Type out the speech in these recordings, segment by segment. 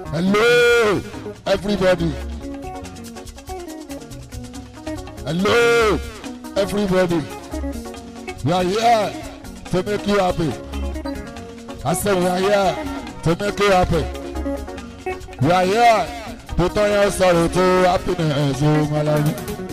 Hello, everybody. Hello, everybody. We are here to make you happy. I said we are here to make you happy. We are here to turn your sorrow to happiness, oh my love.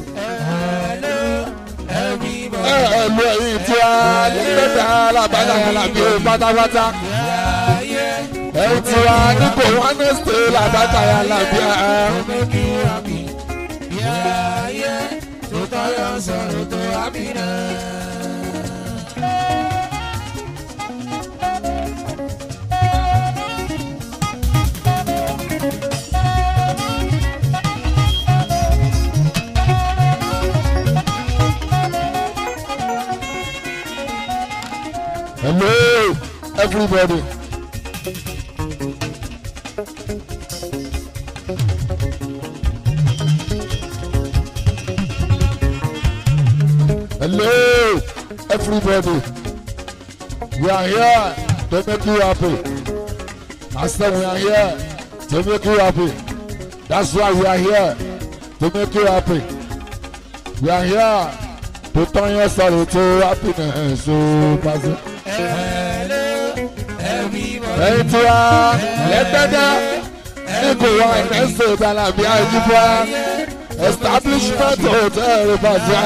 Ẹ ẹ lu ẹyin tí a nígbàdá alábàdà làbí o pátápátá. Ẹyin tí a ní kò wá ní ṣe làbàdà làbí a. Hello, everybody. Hello, everybody. We are here to make you happy. I said we are here to make you happy. That's why we are here to make you happy. We are here to turn your sorrow to happiness. So, Pastor. ẹ̀yin tí wá lẹ́gbẹ́dá ní kò wá ẹ̀mẹ́sẹ̀ ìdálàbí àìjíbọ́ establishment hotel ìbàjẹ́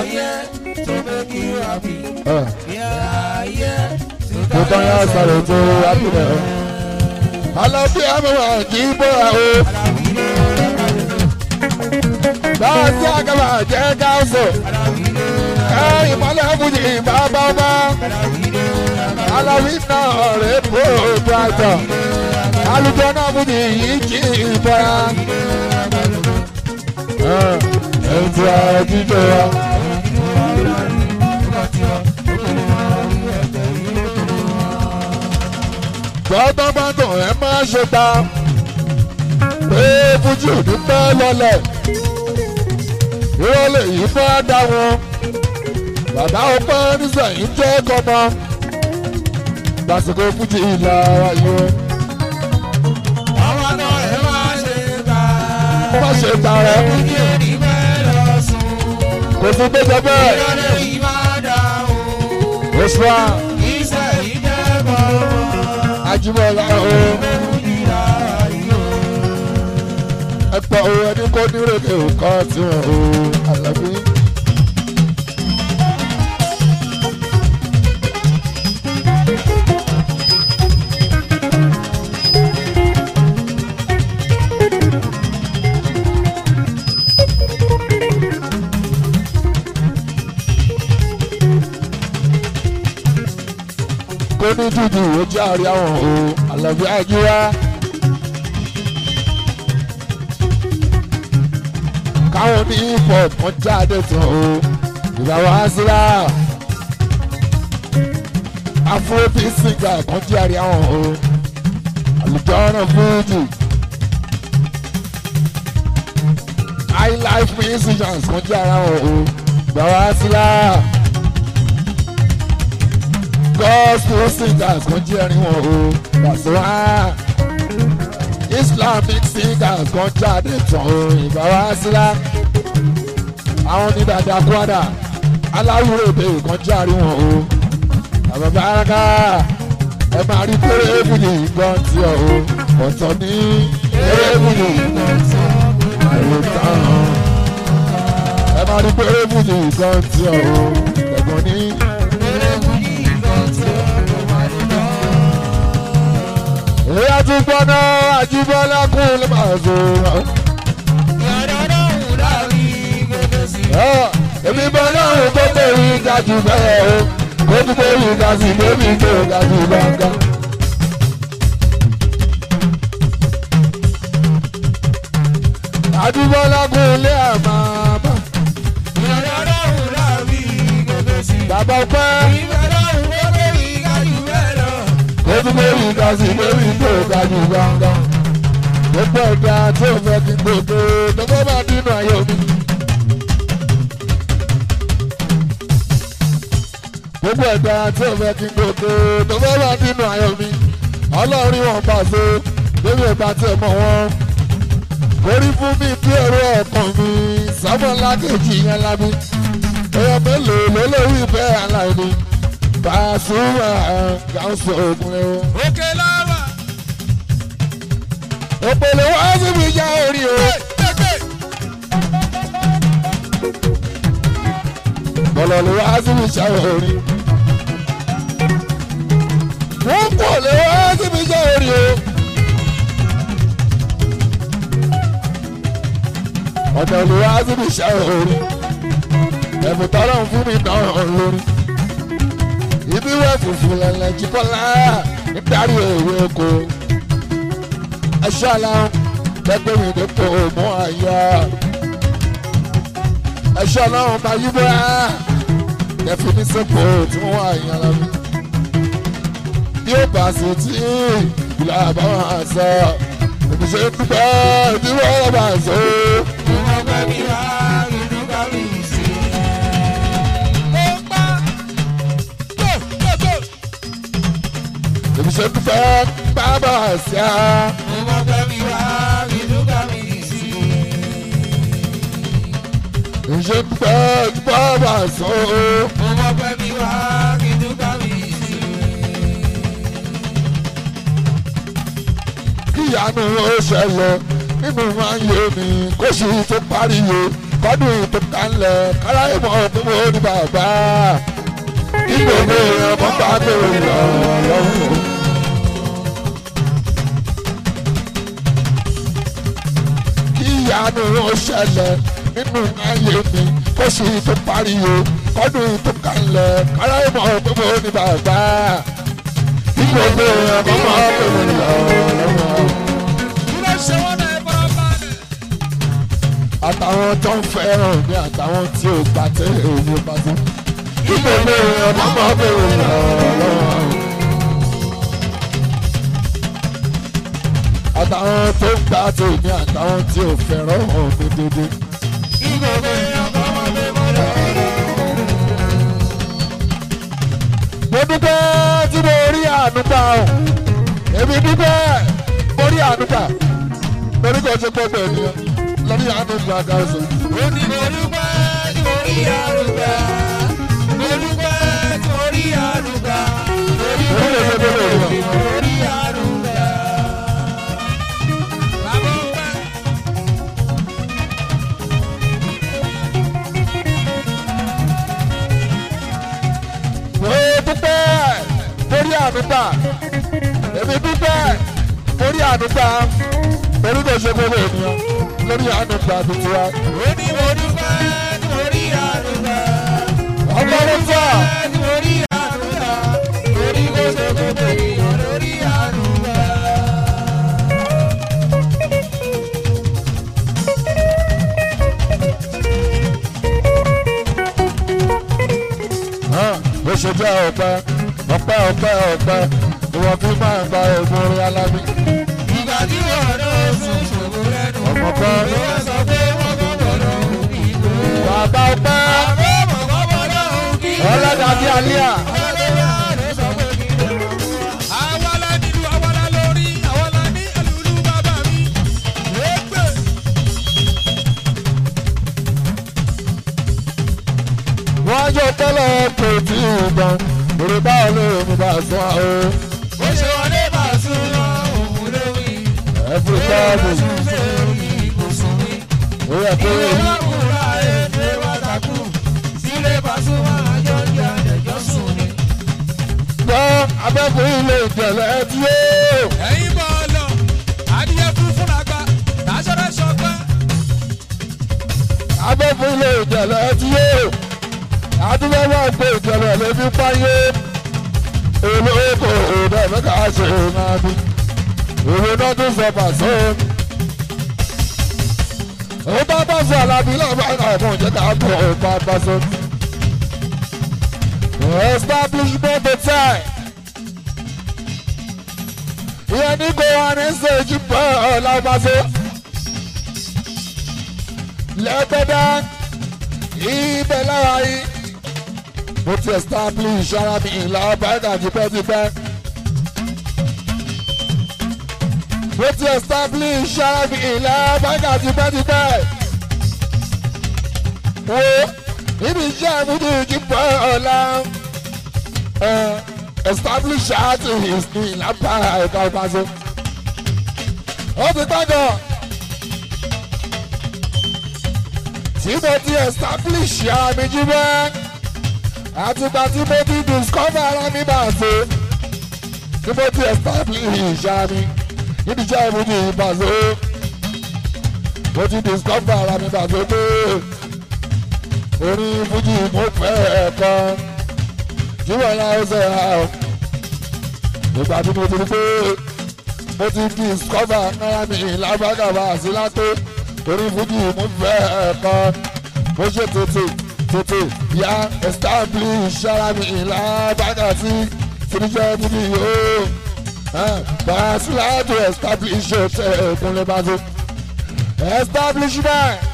tó tán yá sọ̀rọ̀ tó rábìlẹ̀ alábí àmọ́wá kì í bọ́ra o báwa tí àgàbà jẹ́ gáàsù ẹ̀ ìmọ̀lẹ́ fújì bàbá bá aláwí náà rẹ̀ bó gbàgbọ́ alùpùpù náà fún mi yìí kì í bọ́ra. ẹ̀ǹtí ara jíjọ wa. gbọ́dọ̀gbọ́dọ̀ ẹ máa ṣe ta pé fújì ò ní pẹ́ lọlẹ̀ ìrọ̀lẹ́ yìí bá dá wọn bàbá ọpẹ́ nísẹ̀yìn jẹ́ kọ́mọ lásìkò fújì ìlà ayé. Àwọn náà ẹ máa ṣe ta. má ṣe ta rẹ Kí èdè bẹ́ẹ̀ lọ sùn. kò sí gbẹjọ bẹ́ẹ̀ Ìrọ̀lẹ́ yìí máa dáhùn. oṣù wa Iṣẹ́ yìí jẹ́ bọ̀bọ̀. Ajíbọ́lá o Ìlà ayé. ẹ̀pọ̀ o ẹni kò ní rèké òkọ́ tí wọn o àlàbí. kó ní dúdú ojú àárí àwọn o àlàbí àjíwá. káwọn ní hip hop wọn jáde tán o ìgbà wá síra afrobeat singer kan jẹ́ àrí àwọn o àlùjọ́nà fújì high life musicians kan jẹ́ àrí àwọn o ìgbà wá síra gospel singers kan jẹ́ àrí wọn o gbàsíwá islamic singers kan jáde tán o ìgbà wá síra àwọn ní dada kwada aláwúrò èdè kan járe wọn o bàbá bàrákà ẹ máa rí péré ébùdì gan tí ọ o ọ̀tọ̀ ní péré ébùdì ẹ̀rọ tán ẹ máa rí péré ébùdì gan tí ọ o ẹ̀gbọ́n ní. èyí tún gbọ́ná àjíbọ́lá kún ló máa zò ó. èmi bọ́ lọ́rùn tó tẹ̀wé ga jù bẹ́ẹ̀ o kó tún tẹ̀wé ga sí bébí tó ga jù gbọ̀ngàn. àdúgbọ́lá kún lé àmàmà bàbá ọpẹ́ kó tún tẹ̀wé ga sí bébí tó ga jù gbọ̀ngàn. gbogbo ẹ̀dá tó fẹ́ kí gbogbo tó fẹ́ bá dínú ayé mi. gbogbo ẹ̀dá tí ò fẹ́ kí gbogbo tó fẹ́ wà nínú ayọ̀ mi ọlọ́run wọn bá so débi ìgbà tí ẹ mọ̀ wọ́n orí fún mi bí ẹ̀rọ ọkàn mi sábọ̀lá kejì yẹn lábí èèyàn mélòó ló lórí bẹ́ẹ̀ aláìní Pasuma gáúsù ogun ẹ̀ o. òkè láwà. òpèlè wá síbi já orí o. bọ̀lọ̀ lè wá síbi já orí. wọ́n kò lè wá síbi já orí o. ọ̀dọ̀ lè wá síbi já orí. ẹ̀bùn tọ́lọ̀ fún mi náà lórí. ibi wẹ̀ fùfù lẹ̀lẹ̀ jí kọ́lá nítorí èwe oko ẹṣẹ́ aláwọ̀ lẹ́gbẹ̀ẹ́ mi dípò mọ́ àyà. ẹṣẹ́ aláwọ̀ máa yí bóyá ẹ̀fín ní sẹ́pọ̀ tí wọ́n wà yín ara mi. bí ó bá sì tí ìlà àbáwọn àṣà èmi ṣe ń dúpẹ́ bí wọ́n bá ṣe. Ìwọ̀n pẹ́ mi wá inú ká mi sí. Ó pa tó tó tó. èmi ṣe ń dúpẹ́ bàbá àṣà. Ìwọ̀n pẹ́ mi wá inú ká mi sí. èmi ṣe ń dúpẹ́ bàbá àṣà. Ìwọ̀n pẹ́ mi wá inú ká mi sí. kíyanu ó ṣẹlẹ̀ nínú máa ń yé mi kó sì tó pariwo kọ́dún tó kálẹ̀ káráyé mọ́ pé mo ní bàbá kí gbogbo èèyàn mọ́ bá bèrè lọ lọ́wọ́. kíyanu ó ṣẹlẹ̀ nínú máa ń yé mi kó sì tó pariwo kọ́dún tó kálẹ̀ káráyé mọ́ pé mo ní bàbá kí gbogbo èèyàn mọ́ bá bèrè lọ lọ́wọ́. Kí ló ṣe wọ́n náà ẹ fara balẹ̀? àtàwọn tó ń fẹ́ràn mi àtàwọn tí ò gbà tẹ́lẹ̀ òun bá tó. Kíkọ́ mi ọmọ máa bẹ̀rù lọ́wọ́. àtàwọn tó ń gbà tèmi àtàwọn tí ò fẹ́ràn mi dédé. Kí gbogbo èèyàn kọ́ wọn pé mo lọ. mo dúpẹ́ tí mo rí àánú gbà ọ́ èmi dúpẹ́ mo rí àánú gbà lórí kò ṣe gbọ́dọ̀ ènìyàn lórí àánú gbà gáàsì. Ó ní mo dúpẹ́ tí mo rí àrùgbà. Mo dúpẹ́ tí mo rí àrùgbà. Torí Orí lè ṣe délé òun. mo rí àrùgbà. Bàbá ọpẹ́. mo dúpẹ́ mórí ànúgbà èmi dúpẹ́ mórí ànúgbà torí kò ṣe gbogbo ènìyàn lórí ànúgbà tuntun wa. Ó ní mo dúpẹ́ tí mo rí àrùgbà. ọgbọ́n sọ Tí mo rí àrùgbà. Torí kò ṣe gbogbo ènìyàn lórí àrùgbà. bó ṣe jẹ́ ọpẹ́ ọpẹ́ ọpẹ́ ọpẹ́ ìwọ fi máa gba ògùn orin alábí. Ìgbà tí wọ́n náà sùn ṣògo lẹ́nu. ọmọ kan Ló wá sọ pé wọ́n kọ́ gbọ́dọ̀ òun kì í gbó. bàbá ọpẹ́ Àbẹ́ mọ̀ kọ́ gbọ́dọ̀ òun kì í gbó. ọlọ́dà bíi alíà Àwa la nílùú, àwa la lórí, àwa la ní ẹlùlú bàbá mi. Égbè. wọ́n jọ tẹ́lẹ̀ kò tí ì gbọ́n òrè báwo lè mi bá sọ ọ́ Bó ṣe wọlé bá sún lọ, òun ló wí. ẹ̀fọ́ káàbù Sún sí orí ibùsùn mi. ó yẹ kó Ìwé rí. lọ́kùnrin àìlè wá takú. Sílé Pasuma àjọ ní àjẹjọ́ sùn ni. gbọ́ abẹ́kùn ilé ìjẹ̀lẹ̀ tí ó. Ẹ̀yin bọ̀ lọ, adìyẹ funfun àgbà, tàṣọ́rẹ́ ṣọpẹ́. abẹ́kùn ilé ìjẹ̀lẹ̀ tí ó. àdúgbò máa gbé ìjẹ̀lẹ̀ lójú páyé. olóko òde mẹ́ta ṣe máa bí. òwe náà tún sọ pàṣẹ. ó bá bá sọ alábí lọ́wọ́ àwọn ìjẹta àpò ọ̀pá bá sọ. establishment hotel. ìyẹn ní kò wá ní sèjì pọ̀ ọ̀làbàṣọ. lẹ́gbẹ̀dá ibẹ̀ lára yìí. mo ti establish ara mi ìlà ọ̀bàdà tipẹ́tipẹ́. mo ti establish ara mi ilẹ̀ báńkà tipẹ́tipẹ́. wo níbi iṣẹ́ àmúdù ìjìbọ̀ ọ̀la establish àti ìsìn ìlàpá ẹ̀ka ìpàṣẹ. ó ti gbàgbọ́ tí mo ti establish ara mi jí bẹ́ẹ̀ àtìgbà tí mo ti discover ara mi bá a ṣe tí mo ti establish ara mi níbi iṣẹ́ ìmúdì ìbàṣẹ mo ti discover ara mi bá a ṣe pé orin fújì mo fẹ́ ẹ̀kọ́ jíwọ̀ ya ẹsẹ̀ ha o ìgbà tí mo ti rí pé mo ti discover ara mi lágbàgàbà sí látó orin fújì mo fẹ́ ẹ̀kọ́ mo ṣe tètè tètè ya establish ara mi lágbàgà sí fúnijẹ́ fújì yóò bàásùlá tó establish ọ̀tẹ̀ ìkúnlẹ̀ bá tó establishment.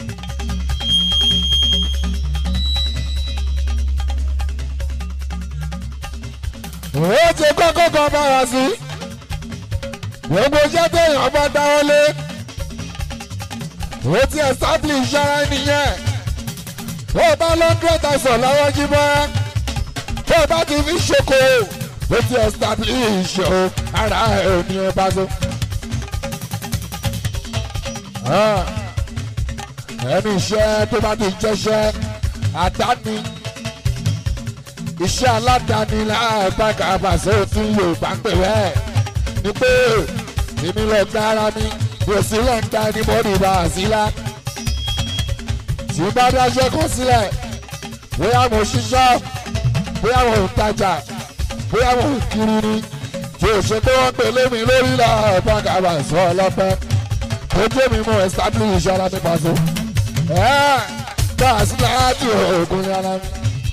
ó ti kọ́kọ́ kan bá wa sí gbogbo iṣẹ́ téèyàn bá dáwọ́ lé ó ti establish ara nìyẹn tó o bá lọ́ndúrọ̀ tàṣán lọ́wọ́ jí bọ́ tó o bá ti fi ṣoko ó ti establish o ara ẹ̀ ní ẹ bá tó. ẹni iṣẹ́ tó bá ti jẹ́ṣẹ́ àdáni iṣẹ́ aládàáni láàgbàgà àbàṣẹ òfin yorùbá pè bẹ́ẹ̀ ni pé èmi lọ gba ara mi kò sí lọ́ńdà ní mọ́rí bá a sí lá. tí bá dáṣẹ́ kan sílẹ̀ bóyá mo ṣiṣẹ́ bóyá mo ń tajà bóyá mo ń kiri ni tí o ṣe pé wọ́n pè lémi lórí láàgbàgà àbàṣẹ ọlọ́pẹ́ tó jẹ́ mi mú establish ara mi pàṣẹ. ẹ̀ẹ́ bá a sí láti òògùn ní ara mi.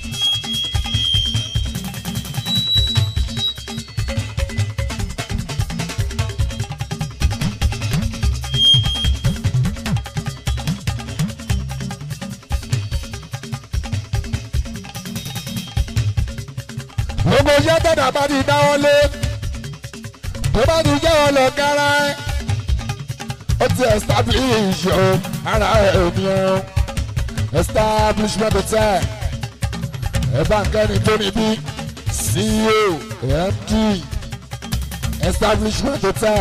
gbogbo iṣẹ́ tẹ̀dá bá ti dáwọ́ lé tó bá ti jẹ́ wọn lọ kára ẹ̀ ó ti establish o ara ẹ̀ ní o establishment hotel ẹ̀ bá ń kẹ́ni tó ní bí CEO MD establishment hotel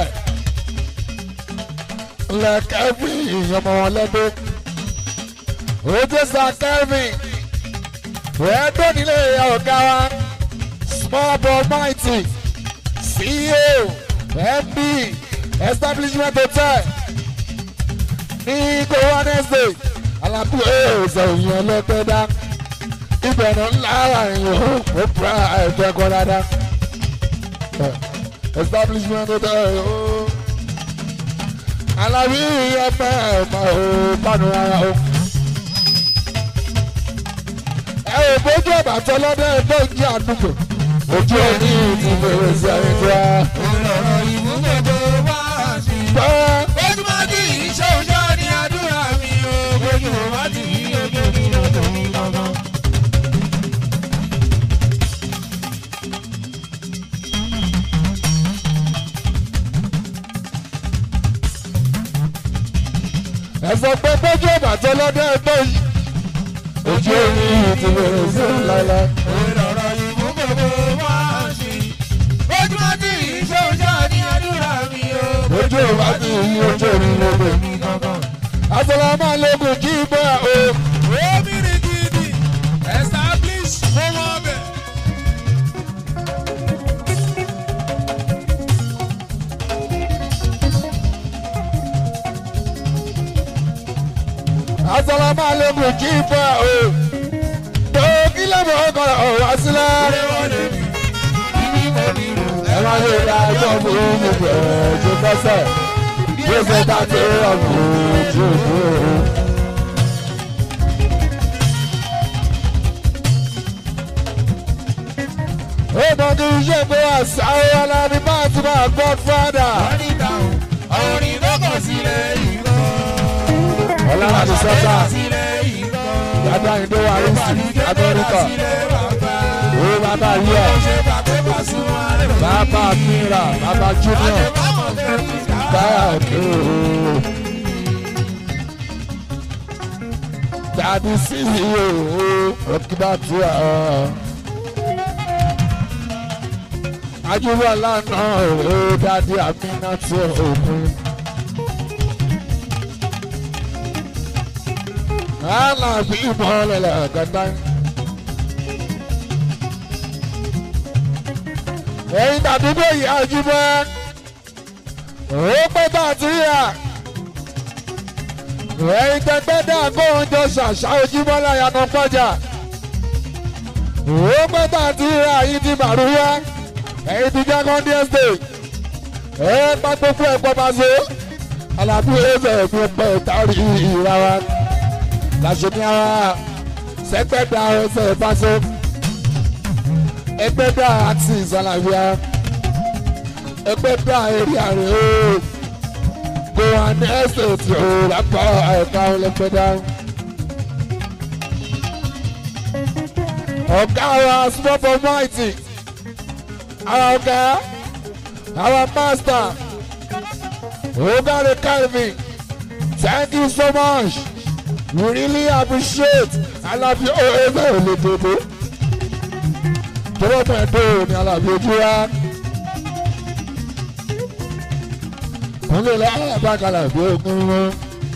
lẹ Kevin ìyọmọ wọn lẹ́dọ́ ó ti sá Kevin ẹ̀ tó nílé ọ̀gá wa small but mighty CEO MD establishment hotel ní kó wednesday alábí ẹ̀ẹ́sẹ̀ òyìn ẹlẹ́gbẹ́dá ìbẹ̀rẹ̀ ńlá àyìn ó ó pra ẹ̀ẹ́dẹ́gbọ́ dáadáa establishment hotel ó alábí ẹ̀fẹ̀ ẹ̀fẹ̀ ó pàdé ara ó. ẹ ò bójú ọ̀bàtọ́ lọ́dọ̀ ẹ̀fọ́ ìjì àdúgbò ojú ẹni ti bẹ̀rẹ̀ sí ẹni tó wá. Olọ̀rọ̀ ìbú gbogbo wá sí. Bá Ojúmọ́ tí iṣẹ́ òjò ni àdúrà mi o. Ojúmọ́ wá tí ojú mi lọ́dọ̀ mi gangan. ẹ̀fọ́ pé bójú ọ̀bàtọ́ lọ́dọ̀ ẹ̀fọ́ yìí. ojú ẹni ti bẹ̀rẹ̀ sí ẹni láíláí. Olọ̀rọ̀ ìbú gbogbo wá sí. Ojúmọ́ tí iṣẹ́ òjò ni àdúrà mi o. ojú ọ̀bàtọ́ yìí ojú ẹni lọ́dọ̀. mi gangan. Assalamu alaikum kí bọ́ o. Omiri gidi establish fún wọn bẹ̀. Assalamu alaikum kí bọ́ o. tó kí lẹ́mọ̀ ọkọ̀ ọ̀rọ̀ sílẹ̀. ẹ máa lè ra ẹjọ́ fún mi bẹ̀rẹ̀ tó fẹsẹ̀. bí ó ṣe dá sí ọ̀gbìn ojú òkú. ó mọ kí n ṣe pé àṣà ọ̀la ni bá ti máa gbọ́ fúádà. Orin tó kọ̀ sílẹ̀ yìí lọ. ọ̀la láti sọ́tà. sílẹ̀ yìí lọ. Dada ìdó wa rí sí Amẹ́ríkà. Owó bàbá yíyọ. Bàbá Mira, bàbá Junior. káàdì o. Dàdí sí o, òkìbá tí a. Ajúbọ̀ lánàá o, dàdí àmínà tí òkun. Alábí ìmọ̀lẹ̀ lẹ́gàdá. Ẹyin tàdúgbò yìí ajúbọ̀. Ó pẹ́ tá a ti rí à. Ẹyin tẹgbẹ́ dá kóńjọ ṣàṣà ojúmọ́ láyànà pọ́jà. Ó pẹ́ tá a ti rí àyín ti màrúwá. Ẹyin ti jẹ́ kọ́ndí estate. Ẹ pa gbogbo ẹ̀pọ̀ bá so. Alábí ẹ̀fẹ̀ ẹ̀fẹ̀ pẹ̀ tàrí ìra wa lásìmíàwá sẹgbẹdà ọsẹ ìfàsọ ẹgbẹdà àti ìsàlàyé ẹgbẹdà èrè àrè o gohan estate o lápá ẹka ọlẹgbẹdà ọgá wa small for mighty our ọgá our master ogare calvin thank you so much we really appreciate alábí ọ̀ẹ́fẹ́ olódodo tọ́wọ́ mẹ́ẹ̀ẹ́dọ́ ni alábí ojú wa kúnlẹ̀ lábàkàlà bí ogun wọn.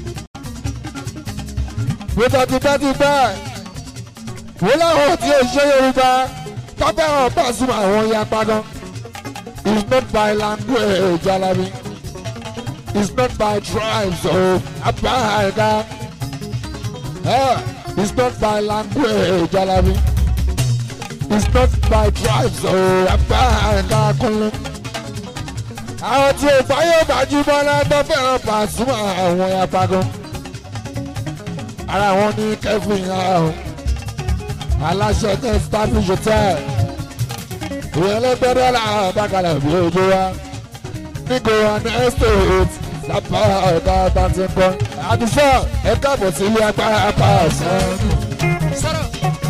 Bùtọ̀ tipẹ́tipẹ́ wọ́n láwọn tí ó ṣe Yorùbá tọ́pẹ́ hàn Pasuma àwọn yapa gan. It's not by language alábí. It's not by tribes o apá àìká. Eh, it's not by language, Alabi. It's not by tribes, oh, apá ẹ̀ka kúnlẹ̀. Àwọn tí ò fáyọ̀ gbajúmọ̀ lọ́dọ̀ fẹ́ràn Pasuma àwọn yapa gan. Ara wọn ní Kevin ahùn. Aláṣẹ tẹ Starfish Hotel. Ìyẹn lẹ́gbẹ̀rẹ́ làwọn bákalẹ̀ bí ojú wa. Nígbò wa ní estate lápá ọ̀gá bá ti ń kọ́. àdùsọ ẹ káàbọ̀ sí ilé agbára apá ọ̀sán. sọ̀rọ̀.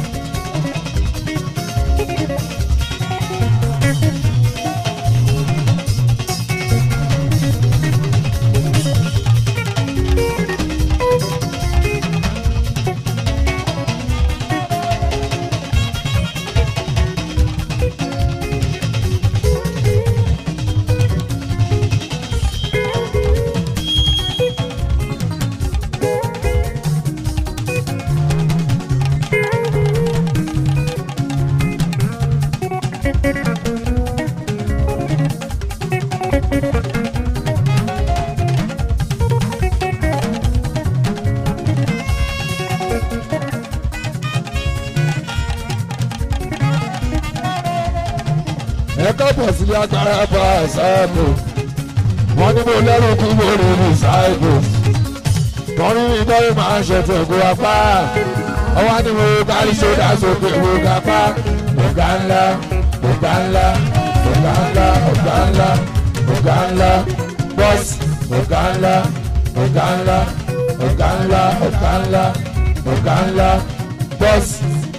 ẹ káàbọ̀ sí ilé agbára apá ọ̀sán. wọ́n ní mo lẹ́rù kú mo rí ní ṣáìbù. wọ́n ní ìtọ́jú máa ń ṣètò ìgò apá. ọwọ́ ni mo kárí sódà sókè mo ga pa. ọ̀gá ńlá ọ̀gá ńlá ọ̀gá ńlá ọ̀gá ńlá ọ̀gá ńlá bọ́ọ̀sì ọ̀gá ńlá ọ̀gá ńlá ọ̀gá ńlá ọ̀gá ńlá ọ̀gá ńlá bọ́ọ̀sì.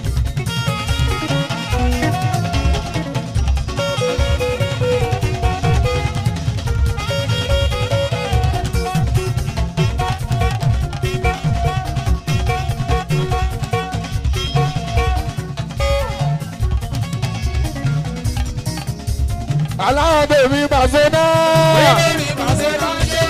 aláwọ̀ bèbí bàṣẹ náà. Bébí pàṣẹ ránṣẹ́.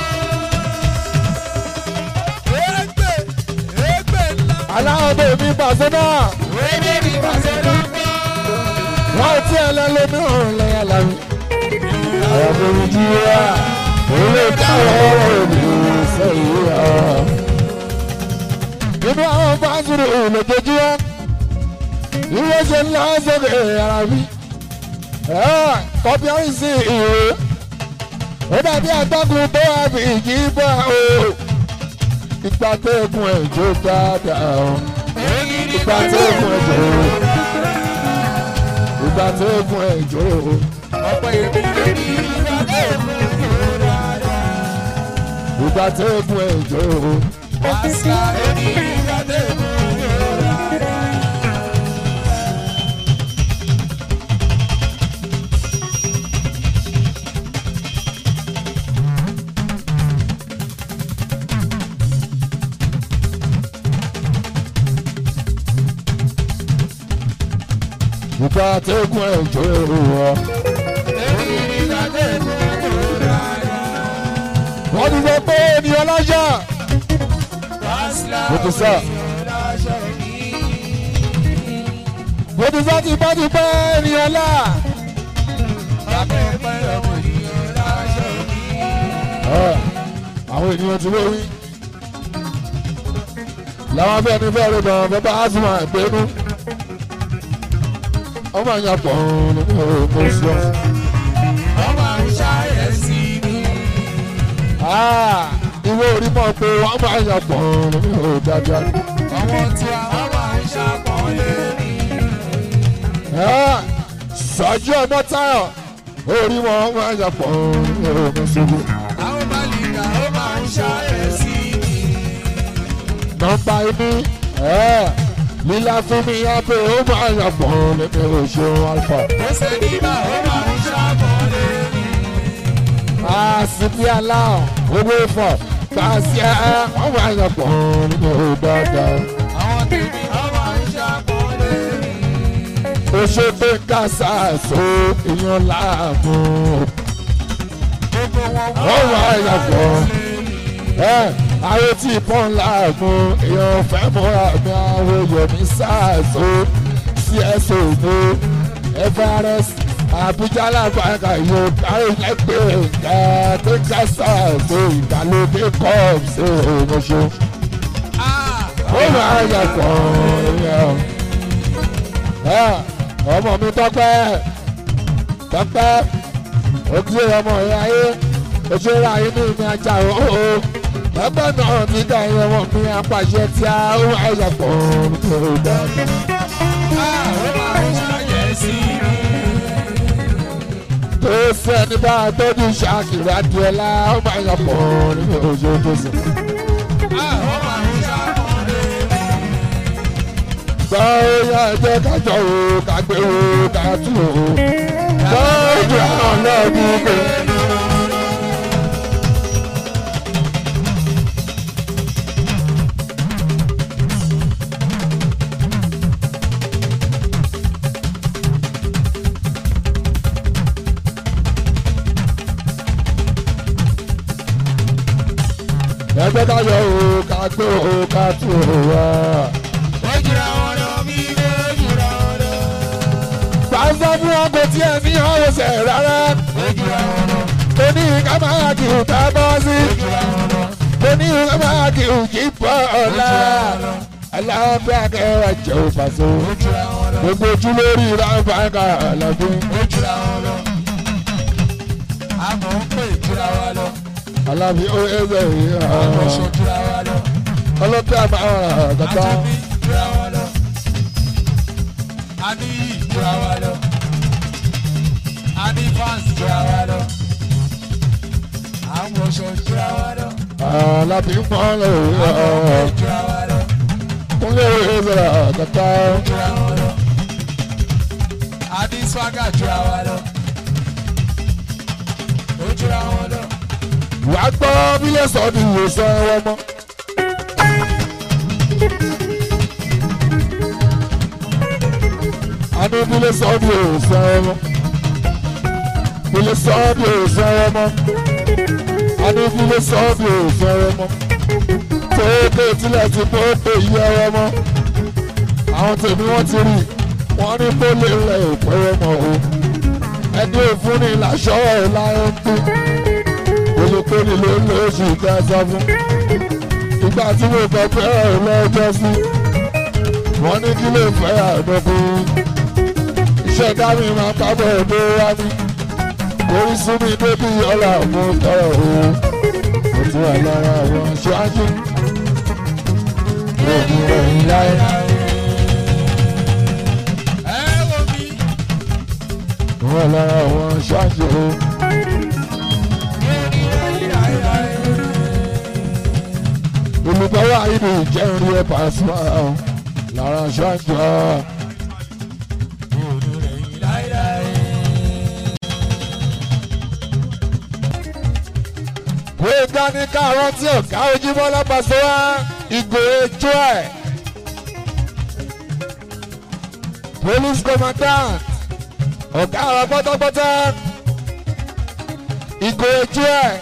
Égbè égbè ńlá. aláwọ̀ bèbí bàṣẹ náà. Bébí pàṣẹ ránṣẹ́. wọ́n ti ẹlẹ́lẹ́mìíràn lẹ́yìn alámi. àwọn bèbí jí wá ilé káwọ́ òbí sẹ́yìn wá. nínú àwọn fásitì olùdójú wa ilé ṣe ńlá sókè ara mi. kọ́bí ọ̀hún sí ìwé. ó dàbí àtọ́kùn tó wà bí ìjì bá o. ìgbà tẹ́ẹ̀kùn ẹ̀jọ̀ dáadáa o. ìgbà tẹ́ẹ̀kùn ẹ̀jọ̀ o. ìgbà tẹ́ẹ̀kùn ẹ̀jọ̀ o. Ọ̀pọ̀ èmi lórí ìgbàgbé fún ìrora. ìgbà tẹ́ẹ̀kùn ẹ̀jọ̀ o. Àṣà lórí ìgbàgbé fún ìrora. ìgbà tẹ́gùn ẹ̀jọ́ èrò wọ. wọ́n ti sọ pé ènìyàn láṣà mo ti sọ mo ti sọ tipẹ́tipẹ́ ènìyàn là. Ẹ, àwọn ènìyàn ti lórí làwọn abẹ́ ní fẹ́ẹ́ rẹ̀ gan bẹ́ẹ̀ bá a sì máa gbénú ọmọ àyàn pọ̀ ní ọ̀rọ̀ sí ọ. ìwé orí mọ̀ pé wọ́n máa yàn pọ̀ ní ọ̀rọ̀ dáadáa. Ẹ, sọ́jú ọmọ táyọ̀ orí wọn máa yàn pọ̀ ní ọ̀rọ̀ ṣubú. nọ́mbà ibi ẹ lílá fún mi abẹ́ ó máa yàn pọ̀ ní ọ̀rọ̀ ṣeun alfa. àsìkí aláwọ̀ owó ìfọ̀ gbàsí ẹ wọ́n máa yàn pọ̀ ní ọ̀rọ̀ dáadáa. ó ṣe pé kásá so èèyàn láàmú wọ́n máa yàn pọ̀ ẹ àwọn tí ìbọn láàmú èèyàn fẹ́ mọ́ra mi àwọn yomi sáàsó cso ní everest abuja lágbàgà yóò kárí lẹ́gbẹ̀ẹ́ ẹ̀ tó kásá so ìgbàlódé cup ṣe òmòṣó ó máa yàn pọ̀ èèyàn ọmọ mi tọ́pẹ́ tọ́pẹ́ ojú ọmọ ìyá ayé ojú ìyá ayé ní ìmí ajá òhò tọ́pẹ́ náà ti dá ẹyẹ ọmọ mi apàṣẹ tí a ó wá ẹ̀yà pọ̀ nítorí dáadáa. tó sẹ́ni bá a tọ́jú ṣáàkiri adìẹ́lá ó máa yà pọ̀ nínú ojú tó sùn. gbọ́ ya ẹjẹ́ kájọ o kágbé o kátó o lọ́jọ́ àwọn lọ́ọ̀dún pé. ẹgbẹ́ kájọ o kágbé o kátó o wá. Pàṣẹ fún wọn kò tiẹ̀ ní ọ̀rẹ́sẹ̀ rárá. Mo ní ká máa kí n ká bọ́ sí. Mo ní ká máa kí n kí bọ́ ọ̀la. Alábẹ́ akẹ́wà jẹ́ òpàṣẹ. Gbogbo ojú lórí rábàkà àlàbí. Alábí ó ẹgbẹ́ yìí hàn. Ọlọ́pẹ́ àmàrà àgàtà. A ní ìjọra wa lọ. A ní fans jọra wa lọ. Àwọn ọ̀ṣọ́ jọra wa lọ. Alábí ń pọ́n lórí Àwọn ọ̀pẹ hàn. jọra wa lọ. Kúnlé ẹgbẹ́ àgàtà. Jọra wa lọ. A ní swagger jọra wa lọ. Ó jọra wọn lọ. Wàá gbọ́ bílẹ̀ sọ́ọ́dún ìwòsàn ẹ̀wọ̀n mọ́. Àní bílẹ̀ sọ́ọ́dún ìwòsàn ẹ̀wọ̀n. Bílẹ̀ sọ́ọ́dún ìwòsàn ẹ̀wọ̀n. Àní bílẹ̀ sọ́ọ́dún ìwòsàn ẹ̀wọ̀n. Tóókè tilẹ̀ ti bó pé yí ẹ̀wọ̀n mọ́. Àwọn tèmi wọ́n ti rí wọ́n ní kó lè rẹ̀ ìpẹ́rẹ́ mọ́ o. Ẹni òfúnni làṣọ ẹ̀ láyé ń bí olùkọ́ni ló ń lé oṣù kẹsàn fún. ìgbà tí mo fẹ́ fẹ́ ẹ̀ lọ́jọ́ sí wọ́n ní kí lè fẹ́ àdókòó. iṣẹ́ dámì máa pábọ̀ èdè wá ní. orí sún mi débi ọ̀la mo tọrọ o. mo ti wà lára àwọn aṣáájú. òògùn rẹ̀ ń láyé. Ẹ wo mi. mo wà lára àwọn aṣáájú o. olùgbọ́wọ́ ayédè ìjẹun rí ẹ̀ pàṣẹ lára aṣáájú o. wọ́n dání káàárọ̀ tí ọ̀gá ojúmọ́ lápasẹ̀ wá ìgò ejò ẹ̀. police commandant ọ̀gá àwọn pátápátá ìgò ojú ẹ̀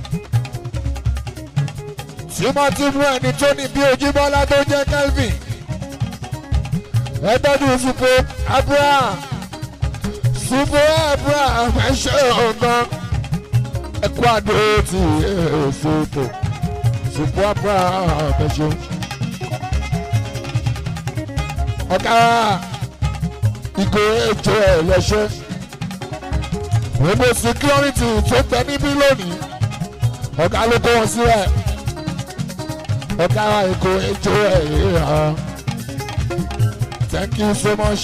tímọ́tímọ́ ẹni tó ní bí ojúbọ́lá tó jẹ́ Kelvin ẹgbẹ́dù supo Abraham supo Abraham ẹ̀ṣẹ̀ ọ̀gbọ́n ẹ̀kọ́ àdó ti supo supo Abraham ẹ̀ṣẹ̀ ọ̀gá ìgò ètò ẹ̀ lẹ́ṣẹ̀ gbogbo security tó tẹ níbí lónìí ọ̀gá ló kó wọn sílẹ̀ ọ̀gá ìgò ètò ẹ̀ yìí hàn. Thank you so much.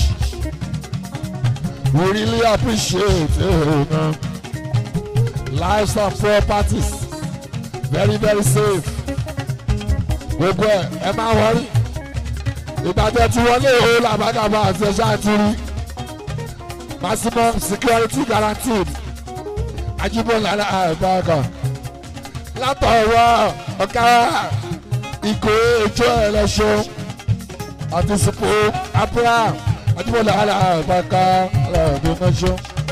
We really appreciate it. Uh, lives and properties very very safe. Gbogbo ẹ̀ ẹ máa wọrí. Ìbàdàn tí wọlé o làbàgàbà àti ẹ̀ṣá ti rí. Maximum security guaranteed. Ajíbọ̀lá àbáàkà. Látọ̀wọ́ ọ̀gá ìkó ètò ẹ̀lẹ́ṣọ́ àti sùpò abraham àdìbòlà alábàáká alábàáká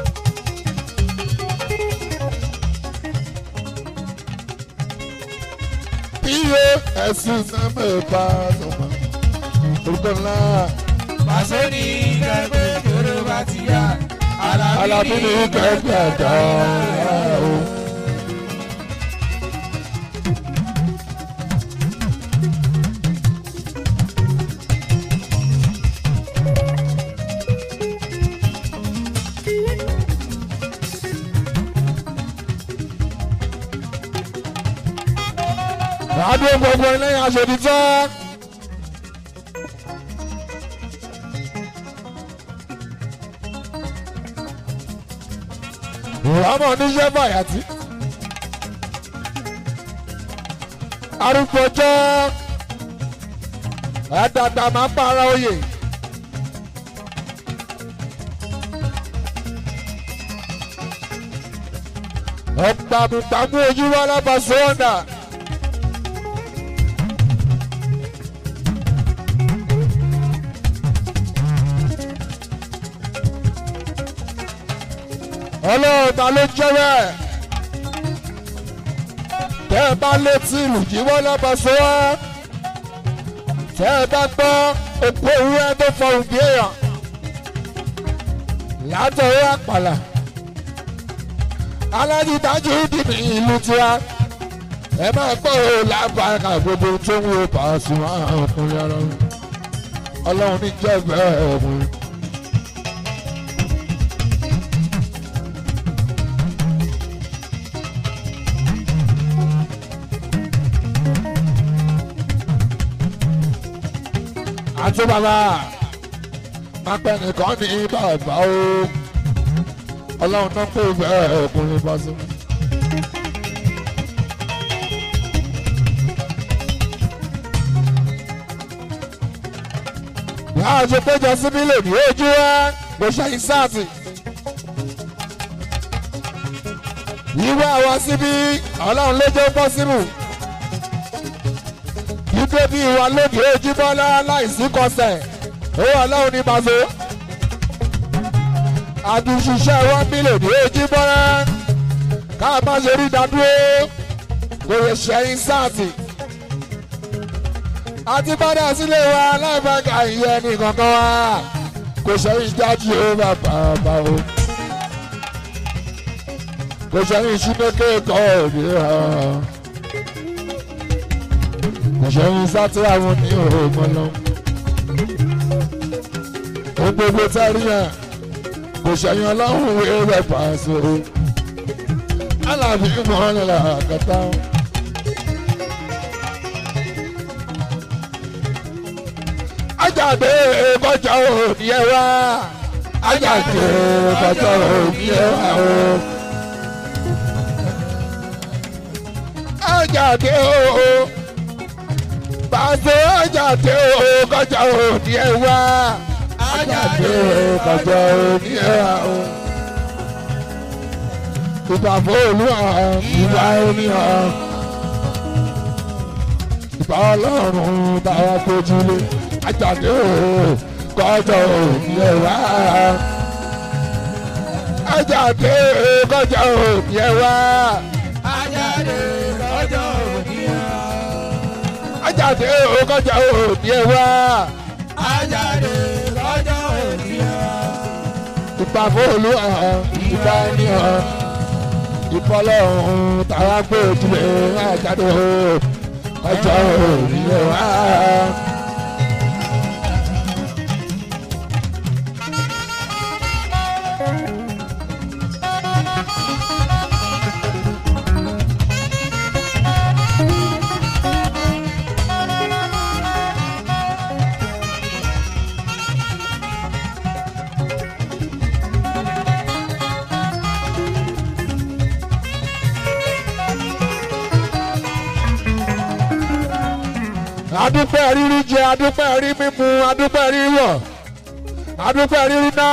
iye ẹ̀sìn sẹ́mẹ̀ẹ́bà ọmọ orúkọ ńlá Pàṣẹ ní kẹ́gbẹ́ kéré bá ti yá. alábí ní kẹ́kẹ́ àgbà o. Adó gbogbo ẹlẹ́yìn aṣòdì tán. Ìwámọ̀ oníṣẹ́ bàyàtí. Arúgbó jẹ́ àdàgbà máa para oyè. Ọ̀gbàmùgbàmù ojú wa lábàṣọ ọ̀nà. ọlọ́run ta ló jẹ́ bẹ́ẹ̀ tẹ́ ẹ bá létí ìlú jíwọ́ lọ́bọ̀sọ wá tẹ́ ẹ bá gbọ́ òpó ewúrẹ́ tó fọhùn bí èèyàn látọ̀wọ́ àpàlà alájídájú dìbì ìlú tiwa ẹ máa gbọ́ ò lábàákà gbogbo tó ń wo Pasuma ọkùnrin ara ọlọ́run ní jẹ́ bẹ́ẹ̀ ọkùnrin. àti bàbá pápẹ́ nìkan ní bàbá o ọlọ́run náà pè bẹ́ẹ̀ ọkùnrin bá sí. Yàrá ṣe péjọ síbí lè ní ojú ẹ kò ṣẹ́yìn sáàtì. Yíwá wa síbí ọlọ́run ló jẹ́ pọ́sibù wípé bí ìwà lónìí ojúmọ́lá láìsí kọsẹ̀ owó ọlọ́run ní bàzó. àdùnṣiṣẹ́ wọn mílíọ̀nù ojúmọ́lá ká má ṣe rí dádúró kò lè ṣẹ́yìn sáàtì. àti padà sílé wa láìpẹ́ka ìyẹn ní kankan wa kò ṣẹ́yìn jáde ó bàbá bá o. kò ṣẹ́yìn ṣínékè kọ́ òbí hàn ìṣẹ́yìn sátírà wọn ní òògùn lọ. ó gbogbo tẹ́rí yẹn kò ṣẹ̀yìn ọlọ́run wé rẹ̀ pàṣẹ. alábí mọ́lẹ̀ àkàtà. ajáde kọjá òní ẹ wá ajáde kọjá òní ẹ wá o. ajáde o pàṣẹ ajáde o kọjá òní ẹ wá ajáde o kọjá òní ẹ wá o. ìbàbọ̀ olúwa ìwà ẹni hàn ìbá ọlọ́run táwa kojú lé ajáde o kọjọ òbí ẹ wá. ajáde kọjọ òbí ẹ wá. ajáde lọ́jọ́ òní à. ajáde kọjọ òbí ẹ wá. ajáde lọ́jọ́ òní à. ìpa fóònù hàn ìpa ẹni hàn ìfọlọ́hún tàwa gbé ojúlé ajáde kọjọ òbí ẹ wá. adúpẹ́ rírí jẹ adúpẹ́ rí mímu adúpẹ́ rí wọ̀ adúpẹ́ rírí ná.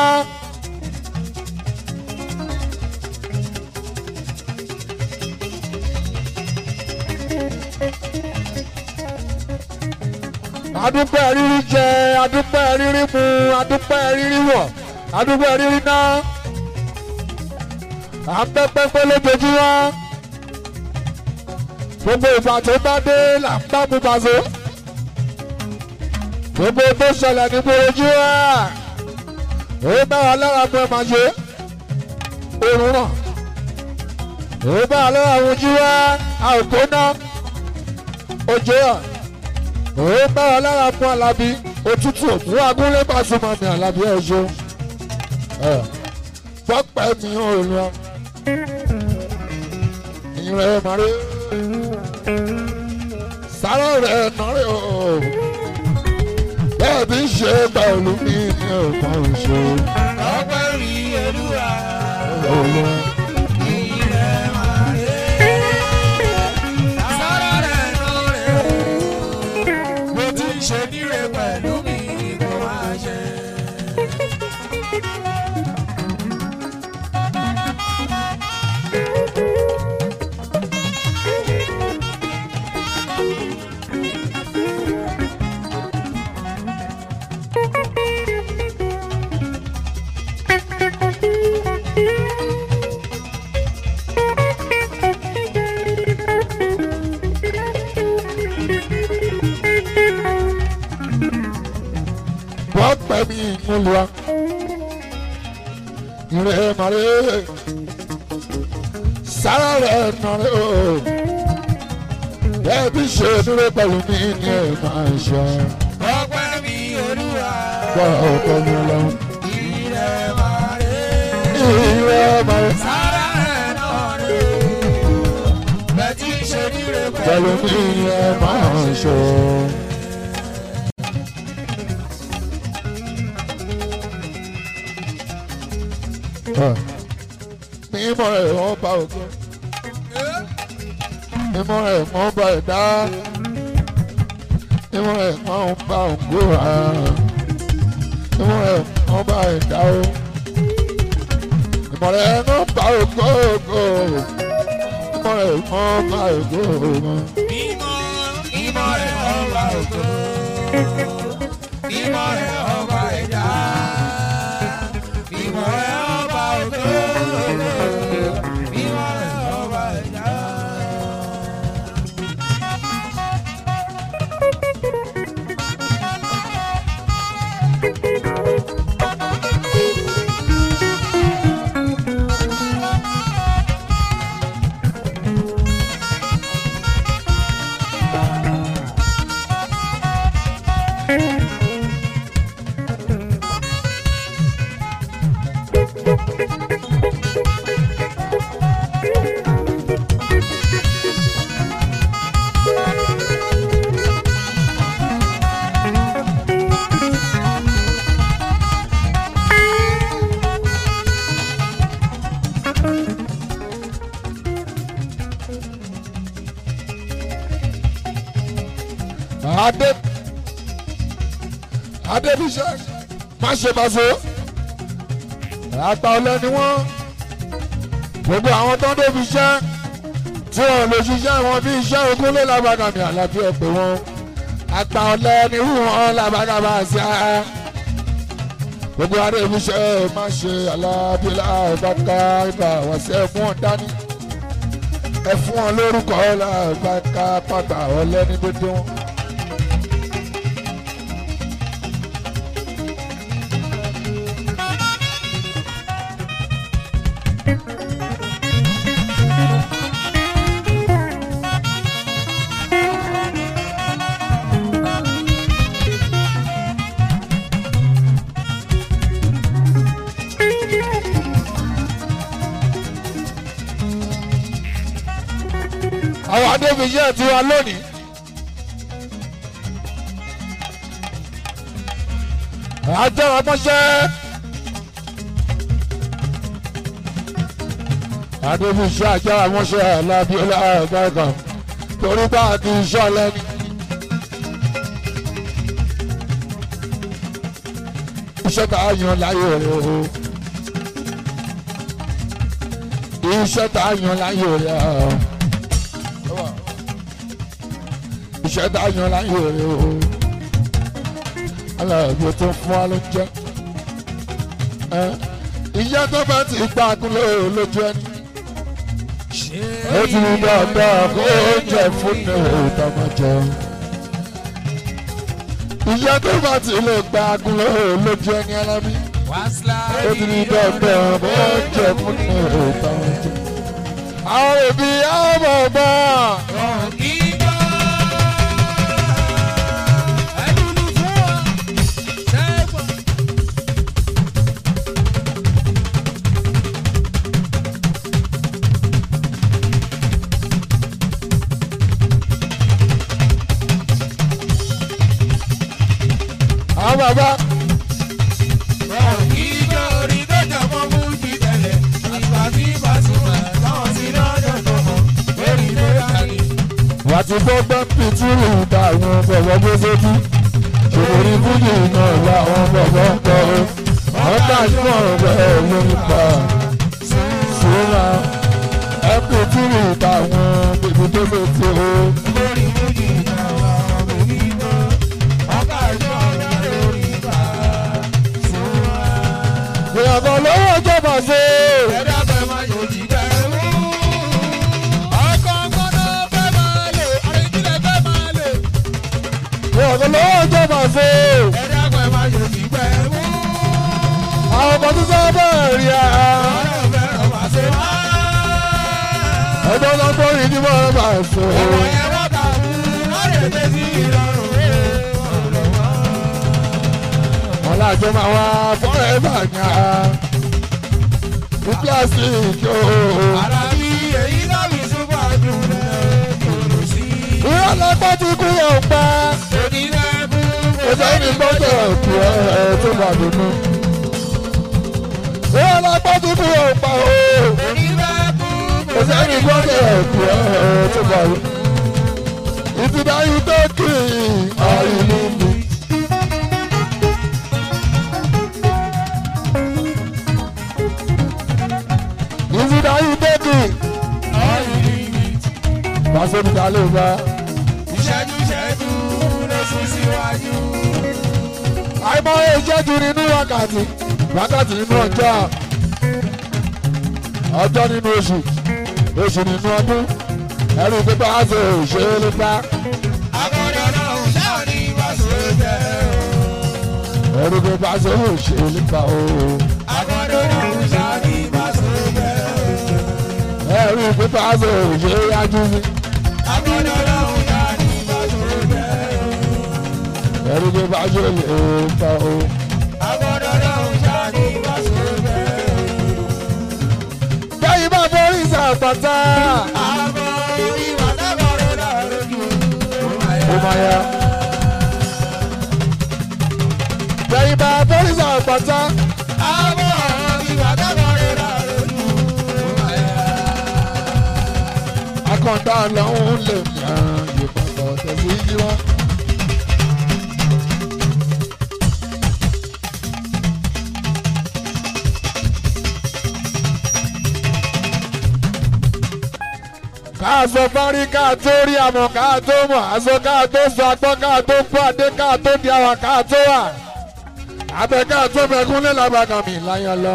adúpẹ́ rírí jẹ adúpẹ́ rírí mu adúpẹ́ rírí wọ̀ adúpẹ́ rírí ná. à ń pẹ́ pẹ́pẹ́ lójoojúmọ́ gbogbo ìgbà tó bá dé là ń bá mu bàzó gbogbo tó ṣẹlẹ̀ ní gbòòjú ẹ̀ ó bá wa lára mú ẹ máa ṣe òórùn náà ó bá wa lára mú jú ẹ̀ àòkó náà òjò ẹ̀ ó bá wa lára mú alábí òtútù òmù agúnlé pàṣùmọ̀ mi alábí ẹ̀ ṣe pọ́pẹ́ mi ò lọ ìrẹ̀ màrí sáré rẹ̀ nọ́rẹ́ o bẹ́ẹ̀ bí ṣe pẹ̀lú mi ní ọ̀pọ̀ ìṣó. ọpẹ́ rí olúwa. Olú ilẹ̀ máa rè é. sára rẹ̀ nù rẹ̀ o. mo ti ń ṣe níre pẹ̀lú mi kò máa ṣe. pọ́pẹ́ mi ń lọ. Ìrẹ̀ màrẹ́ sára rẹ̀ nọ́rẹ́ o. Bẹ́ẹ̀ bí ṣe dúró pẹ̀lú mi ní ẹ̀ máa ṣe. ọpẹ́ mi olúwa. Gbọ́ ọ̀pọ̀ mi lọ. ilẹ̀ máa rè é. Ìrẹ̀ màrẹ́ sára rẹ̀ nù rẹ̀ o. bẹ́ẹ̀ ti ń ṣe níre pẹ̀lú pẹ̀lú mi ní ẹ̀ máa ṣe. Mímọ́ ẹ̀ wọ́n bá ògo. Mímọ́ ẹ̀ wọ́n bá ẹ̀dá. Mímọ́ ẹ̀ wọ́n bá ògo rà. Mímọ́ ẹ̀ wọ́n bá ẹ̀dá o. Mímọ́ ẹ̀ wọ́n bá ògo ògo. Mímọ́ ẹ̀ wọ́n bá ògo ògo. Mímọ́ mímọ́ rẹ̀ ọba ògo. Mímọ́ rẹ̀ ọba ẹ̀dá. Mímọ́ rẹ̀ ọba ògo. Mímọ́ rẹ̀ ọba ẹ̀dá. Adé Adébíṣẹ́ má ṣe bàṣọ. Àgbà ọ̀lẹ ni wọ́n. Gbogbo àwọn tó ń débi iṣẹ́ tí wọ́n lè ṣiṣẹ́ wọn bí iṣẹ́ ogún lé lágbàgà mi àlàbí ọ̀pẹ wọn. Àgbà ọ̀lẹ ni irú wọn lágbàgà bá ṣe á. gbogbo adébíṣẹ́ má ṣe alábílà bàkà ibà wá sí ẹ fún wọn dání ẹ fún wọn lórúkọ làbàkà pàtà ọlẹ́ni dédé wọn. àwọn adébíṣẹ́ ti wá lónìí. ajára mọ́ṣẹ́. adébíṣẹ́ ajára mọ́ṣẹ́ alábíọ́lá ẹ̀gbọ́n torí bá a ti sọ lẹ́nu. iṣẹ́ tá a yan láyé rẹ̀ o. iṣẹ́ tá a yan láyé rẹ̀ o iṣẹ́ tá a yan láyé rẹ̀ o aláàbò tó fún wa ló ń jẹ́ iṣẹ́ tó bá ti gbà kúlẹ̀ lójú ẹni ó ti rí dáadáa kó oúnjẹ fún ní ìtàmọ̀jọ iṣẹ́ tó bá ti lè gbà kúlẹ̀ lójú ẹni alábí ó ti rí dáadáa kó oúnjẹ fún ní ìtàmọ̀jọ àwọn òbí àwọn ọmọ àwọn bàbá wà á ti gbọ́ gbọ́ pìtìrì ìta àwọn bọ̀bọ̀ gbé sójú ṣòkòrí fújì náà làwọn bọ̀bọ̀ ń kọ́ ọ́ àwọn káàkiri ọ̀rọ̀ ẹ̀ lórí pa ṣùgbọ́n ẹ pìtìrì ìta àwọn bèbí tó lè ti o. ìyàgò lówó ìjọba ṣe ìyàgò lówó ìjọba ṣe àwọn ọmọ tó sábà rí a. ẹgbẹ́ tó ń gbórí ní wọ́n bá ṣe. wọn lájọ máa wá fọ́rẹ́bà yá ní pílásìkì ooo. ìyá lọ́pọ̀ ti kú yóò pa. ẹsẹ̀ ní gbọ́dọ̀ kú ẹ tó bá dùnú. ìyá lọ́pọ̀ ti kú yóò pa ooo. ẹsẹ̀ ní gbọ́dọ̀ kú ẹ tó bá dùnú. ìtìdáyú tó kì í àìlú mi. ìtìdáyú tó kì í. Pàṣẹ mi ta ló bá. Ìṣẹ́jú ìṣẹ́jú ló sún síwájú. àìmọye ìṣẹ́jú nínú wákàtí wákàtí nínú ọjọ́ ọjọ́ nínú oṣù oṣù nínú ọdún ẹrù pípa ṣe òṣèré nípa Akọ́dọ̀ náà ń ṣáà ní ìbáṣọ jẹ́ o. ẹrù pípa ṣe òṣèré nípa o Akọ́dọ̀ náà ń ṣáà ní ìbáṣọ jẹ́ o. ẹrù pípa ṣe òṣèré yájú mi Akọ́dọ̀ náà ń ṣáà ní ìbáṣọ jẹ́ o. ẹrù pípa ṣe òṣèré nípa o. Akọ́dọ̀ náà ń ṣáà ní ìbáṣọ jẹ́ o. bẹ́ẹ̀ bá borí ìsàpàtà Àbọ̀ ìwà dábọ̀rọ̀ náà lójú o. ó máa yá. bẹ́ẹ̀ bá borí ìsàpàtà Àbọ̀ ìwà dábọ̀rọ̀ náà lójú o. akọ̀ǹda lọ́hún lè yàn ìpàtà tẹ̀sí yí wá. káàsọ fárí káà tó rí àmọ̀ káà tó mọ̀ àsọ káà tó sọ agbọ́ káà tó kú àdé káà tó di àwọn káà tó wà. abẹ́ká tó fẹ́kún lé làbàkà mi láyọ̀ lọ.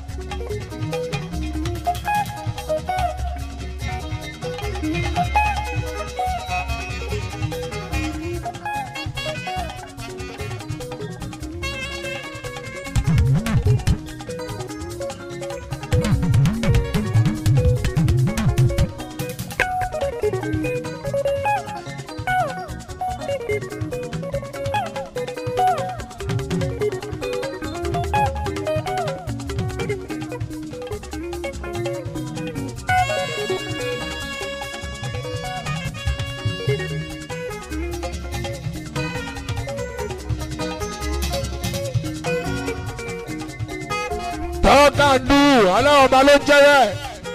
tọ́kàndù ọlọ́run ọba ló jẹ́ bẹ́ẹ̀.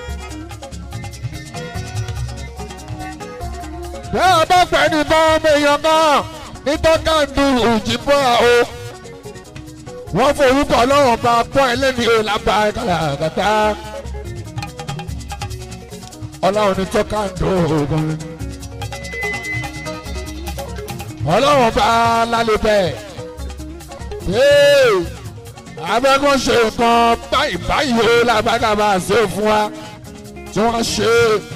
bẹ́ẹ̀ bá pẹ́ ní bá ọmọ èèyàn náà ní tọ́kàndù òjìbọ́ o. wọ́n forúkọ ọlọ́run ọba pọ́ ẹlẹ́ni o lábá kàlàkàtà. ọlọ́run ní tọ́kàndù ògùn. ọlọ́run ọba lálẹ́ bẹ́ẹ̀ abẹ́kọ̀ ṣe nǹkan báyìí báyìí ó lágbàdà máa ṣe fún wa tí wọ́n ṣe.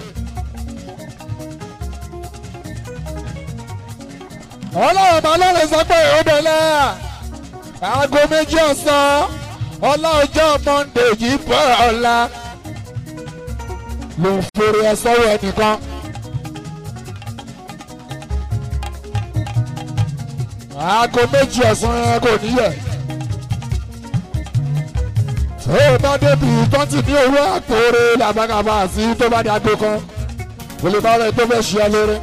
ọlọ́run bá lọ́lẹ̀ sọ pé ó bẹ̀lẹ̀ aago méjì ọ̀sán ọlá ọjọ́ monde yìí bọ̀ ọ̀la ló ń forí ẹ sọ́wọ́ ẹnìkan. aago méjì ọ̀sán ẹ kò níyẹ̀ ó bá débi tọ́tì ní owó àpòrè làbàgàbà sí tó bá dàgbò kan kò lè bá rẹ̀ tó fẹ́ ṣe ẹ lórí.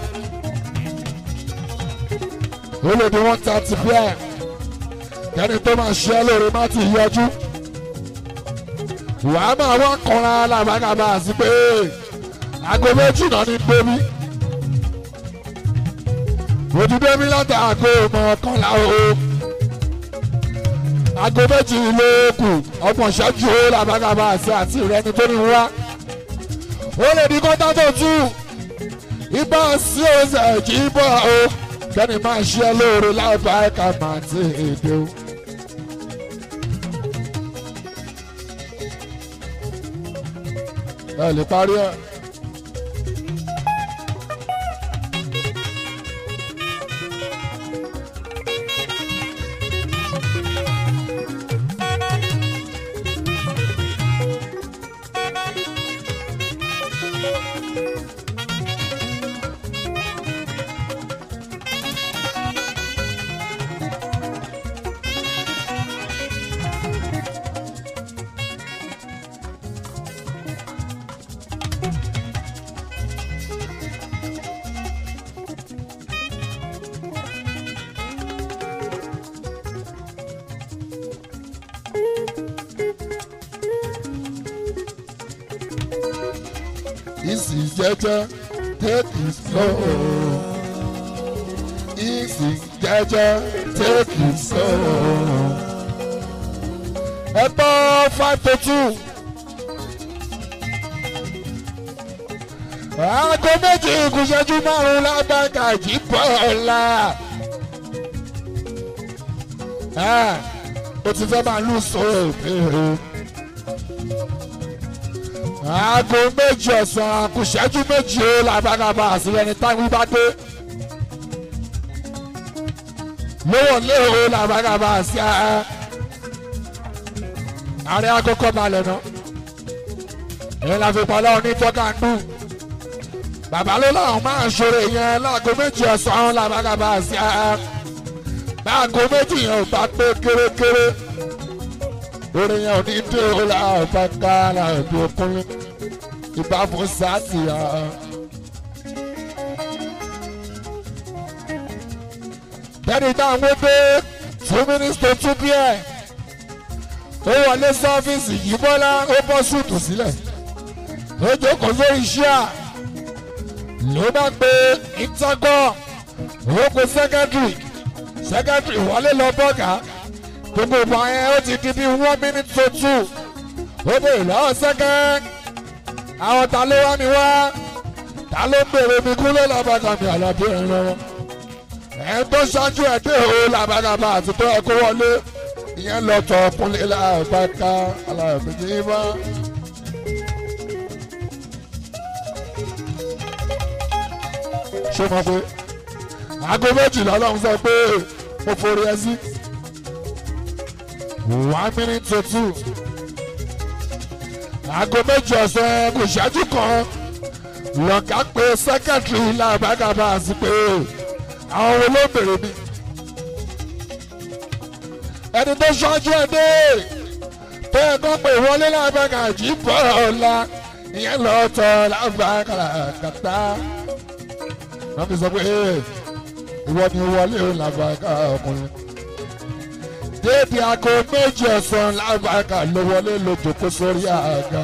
ó lè di one thirty pm kẹ́ni tó máa ṣe ẹ lórí má ti yọjú. wàá máa wá kanra làbàgàbà sí pé aago méjì náà ní débi. ojú débi láti aago mọ̀ọ́kànlá o aago méjì ló kù ọgbọ̀n ṣẹ́jú ó làbàgàbà àti àti ìrẹni tó ní wá. ó lè di kọ́tà tó tú ibà sí ọ̀sẹ̀ kì í bọ̀ o kẹ́ni máa ṣe é lóore láìpẹ́ àìkà máa ti èdè o. ẹ lè parí ẹ. Easy jẹ́jẹ́ take it slow. Easy jẹ́jẹ́ take it slow. Ẹ gbọ́ five to two. Aago méjì ìkùsẹ́jú márùn-ún lágbàgà jí bọ́ọ̀lá. O ti fẹ́ máa lù sọ̀rọ̀ ìbéèrè aago méjì ọ̀sán àkùṣẹ́jú méjì ó làbàgàbà àsìlẹ̀ ní táwọn bá dé. lówó léwo làbàgàbà àsì ẹ. ààrẹ akókò balẹ̀ náà. èyí la fi pàlọ́ ní tọ́kàndù. bàbá ló láwọn máa ń ṣòro yẹn láago méjì ọ̀sán làbàgàbà àsì ẹ. báago méjì yẹn ò bá pé kérékéré orin yẹn ò ní dé o la ọba ká la ẹbí okùnrin ìbá fún sáàsì ya. bẹ́ẹ̀ni táwọn gbé two minutes to two pm ó wọlé sọ́fíìsì yìí bọ́lá ó bọ́ súùtù sílẹ̀ ó jókòó sórí iṣẹ́ à ló bá gbé ìtàkọ́ ó kó sẹ́kẹ́tìrì sẹ́kẹ́tìrì wọlé lọ bọ́gà gbogbo ìgbà yẹn ó ti di bí one minute to two ó bèrè lọ́wọ́ sẹ́kẹ́ àwọn ta ló wá mi wá ta ló ń bèrè mi kú ló làbàgà mi àlàbí ẹ̀ lọ́wọ́ ẹ̀ tó ṣáájú ẹ̀ dé o làbàgàbà àti tó ẹ̀ kó wọlé ìyẹn lọ tọ kúnlẹ̀ láàbáká alábìjì bá. ṣé mo pé aago méjìlá ọlọ́run sọ pé mo forí ẹ sí one minute to two aago méjì ọ̀sán kò ṣáájú kan lọ́ka pé sẹ́kẹ̀tìrì làbágàbà sí pé àwọn wo ló bèrè mi ẹni tó ṣáájú ẹ dé tó yẹ kó pè wọlé làbágà jí bọ̀ ọ̀la ìyẹn lọ́tọ̀ làbágà kàtà wọ́n fi sọ pé ìwọ ni wọlé làbágà ọkùnrin déèdì aago méjì ọ̀sán làbágà ló wọlé lójókòó sórí àga.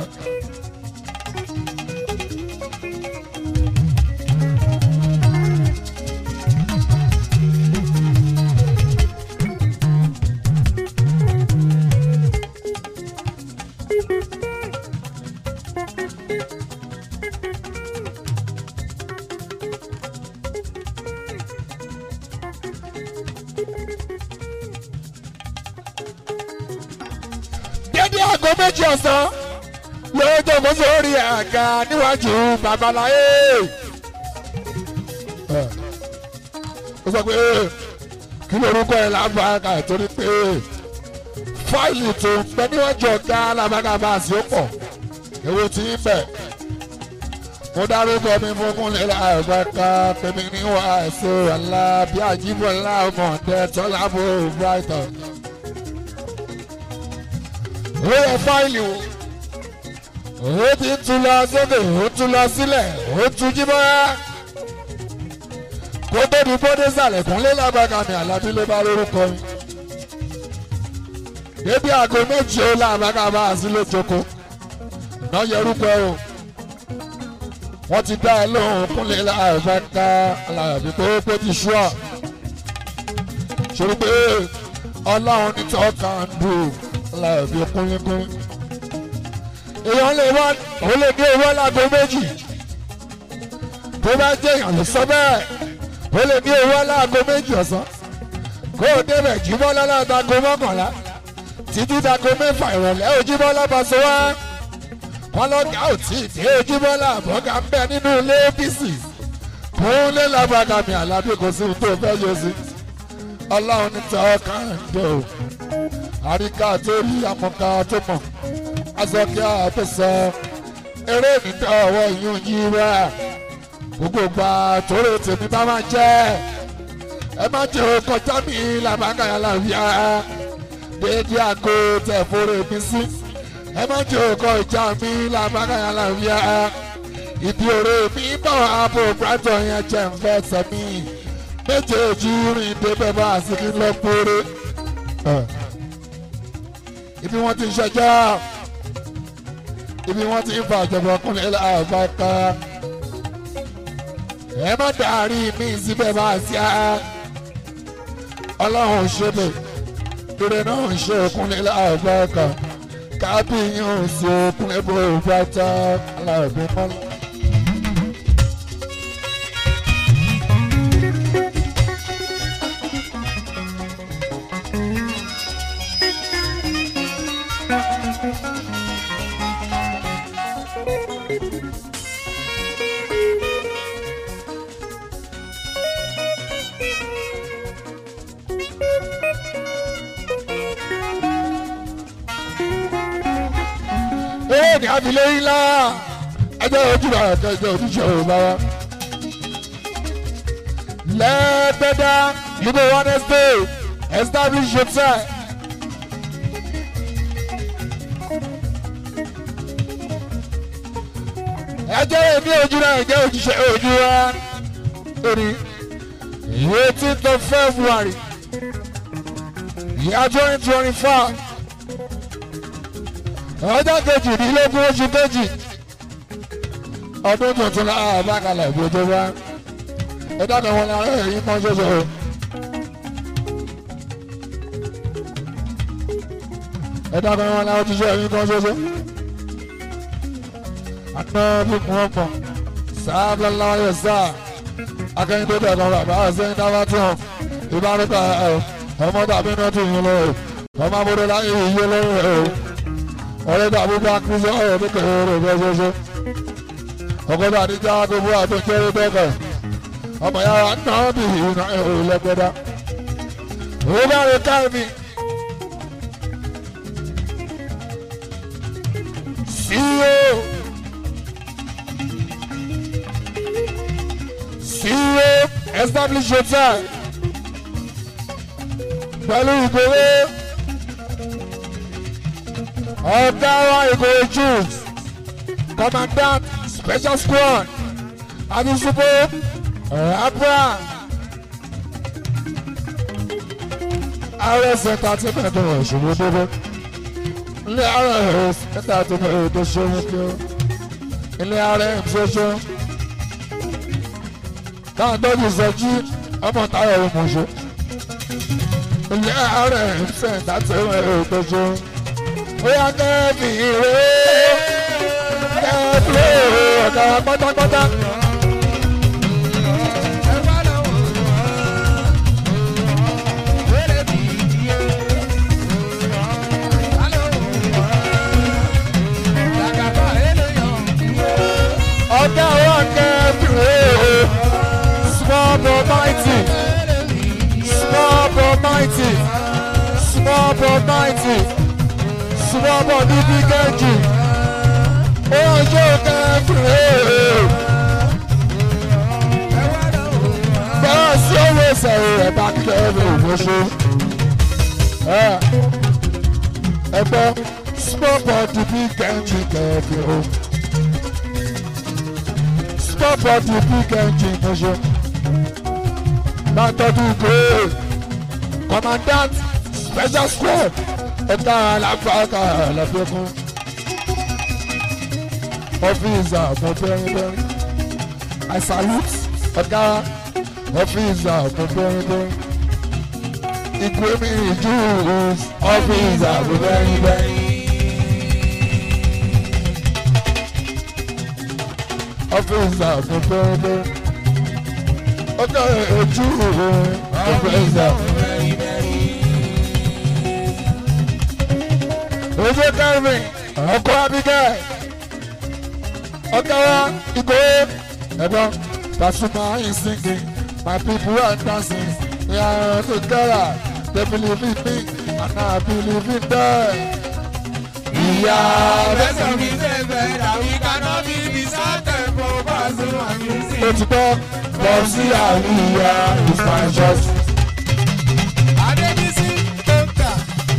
dédé aago méjì ọ̀sán lóò jókòó sórí àga níwájú babaláyé. ó sọ pé kí lorúkọ ẹ lábàákà torí pé fáìlì tó ń pẹ níwájú ọ̀gá alábàákà bá a sí ó pọ̀ èwo tí ń bẹ̀. mo dárúkọ mi fún kúnlẹ̀ láàbàákà pèmí níwá ẹ̀sọ́ ọ̀la bí àjíbọ̀ ńlá ọmọ ọ̀dẹ tọ́lá bò brighton ó yẹ fáìlì o ó ti ń tún lọ sókè ó tún lọ sílẹ̀ ó tún jí bọ́ kó tó di bóde sàlẹ̀ kúnlé lágbàgà mi àlàbí ló bá lórúkọ mi débi aago méjì ó lágbàgà bá a sí lójoko iná yẹrúkọ o wọ́n ti dá ẹ lóhùn kúnlé lágbàgà àlàbí tó kó ti ṣú ọ ṣe pé ọlọ́run ní tọ́ka ń dùn láàbí kúnlẹ́kún. èèyàn lè wá òun lè ní owó láago méjì tó bá jẹ́ èèyàn lè sọ bẹ́ẹ̀ ó lè ní owó láago méjì ọ̀sán kó o débẹ̀ jímọ́ lálátago mọ́kànlá títí dago mẹ́fà ìrọ̀lẹ́ ojúmọ́ lábàṣọ wá wọn lọ́gà ò tí ì dé ojúmọ́ làbọ̀gà ń bẹ nínú ilé apc kún lé lábàgàmì àlàbí kò sí ohun tó fẹ́ yọ sí ọlọ́run ní tọ́ káàndé o àríkà tó rí àmọ̀ká tó mọ̀ azọ́kíá tó sọ eré nìtọ́ ọwọ́ yún yí wá gbogbo gba tóró tèmi bá máa jẹ́ ẹ má jẹ́ o kọjá mi làbákàyà làbíà déédéé àgọ́ tẹ̀ fóró mi sí ẹ má jẹ́ o kọjá mi làbákàyà làbíà ìdí òré mi bọ̀ àbò brighton yẹn jẹ́ ń fẹ́ sẹ́mi méjèèjì rìn débẹ̀ bá a sì kí lọ kórè ibi wọ́n ti ń ṣẹjọ́ ibi wọ́n ti ń fa ìjọba ọkùnrin àbáká ẹ má dàrí mi síbẹ̀ bá a sí a ọlọ́run ṣe bẹ̀ ire náà ń ṣe ọkùnrin àbáká kábíyàn sí ọkùnrin bó bá tá aláàbí mọ́lá. ee ní abilé ńlá ẹjọ́ ojúbà ẹjọ́ ojúṣe òbá wa. lẹ́ẹ̀dẹ́dá ibo wednesday establish yourself. ẹjọ́ èmi ojú náà ẹjọ́ ojúṣe ojú wa. lórí eighteenth of february year twenty twenty four ọjọ́ kejìdínlógún oṣù kejì ọdún tuntun lára bákalẹ̀ ìbòjò wa ẹ dákẹ́ wọn lára ẹ̀yìn kan ṣoṣo. ẹ dákẹ́ wọn lára ojúṣe ẹ̀yìn kan ṣoṣo. àná bí kún ọ̀pọ̀ sáábà láyé sáà akẹ́yìn tó bẹ̀rẹ̀ kan bàbá ọ̀sẹ̀ ń dáwà tó hàn ìbárúkọ ọmọ tàbí náà tó yín lọ́wọ́. ọmọ abúlé láyé iye lọ́wọ́ ẹ̀ o ọ̀rẹ́ tó àbúgbà kristu ọ̀rẹ́ tó kẹ̀rẹ́ rẹ̀ bẹ́ẹ̀ ṣoṣo ọkọ̀ tó àdíjà gbogbo àtúnṣe bẹ́ẹ̀ ọmọ yàrá náà bì í náà ẹ̀ ò lẹ́gbẹ̀dá ó bá rẹ̀ káàmì CEO CEO establish hotel pẹ̀lú ìgbòho ọ̀gá wa ìgbòho jews commandant special squad adisubo abra rs entertainment ọ̀ṣunwó débó ilé rs entertainment tó ṣeun kí ó ilé rm ṣoṣo táwọn tọ́jú sọjí ọmọ táyọ̀ ọmọṣẹ́ ilé rm entertainment tó ṣeun bóyá kẹ́ẹ̀fì ìwé kẹ́ẹ̀fì ọ̀gá pátápátá. ọ̀gá wa kẹ́ẹ̀fì ìwé small but mighty small but mighty small but mighty small but ní bí kẹ́jì ojú kẹ́ẹ̀fì bẹ́ẹ̀ sí owó ìsẹ̀rẹ̀ rẹ̀ bá kẹ́ẹ̀fì òmùṣe ẹ gbọ́ small but ní bí kẹ́jì kẹ́ẹ̀fì o small but ní bí kẹ́jì òmùṣe látọ́jú gbé commandant special squad ẹ̀ka aláfàákà lọ́fẹ̀kún ọ́fíìsà fún bẹ́rẹ́bẹ́rẹ́ I salute ọ̀gá ọ́fíìsà fún bẹ́rẹ́bẹ́rẹ́ ìgbé mi ìjú ọ́fíìsà fún bẹ́rẹ́bẹ́rẹ́. ọ́fíìsà fún bẹ́rẹ́bẹ́rẹ́ ọ̀gá ìjú ọ́fíìsà fún ojú kẹrin ọkọ abigẹ ọgá wa ìgò ẹ̀gbọ́n Pasuma is singing my people are dancing we are together they believe in me and I believe in them. ìyá Bẹ́sẹ̀ mi ṣe bẹ̀rẹ̀ àwí kaná bí ibi sátẹ̀ fún Pasuma music. ó ti gbọ́ bọ́ sí àríyá is my choice. Adébísí tó ń tà.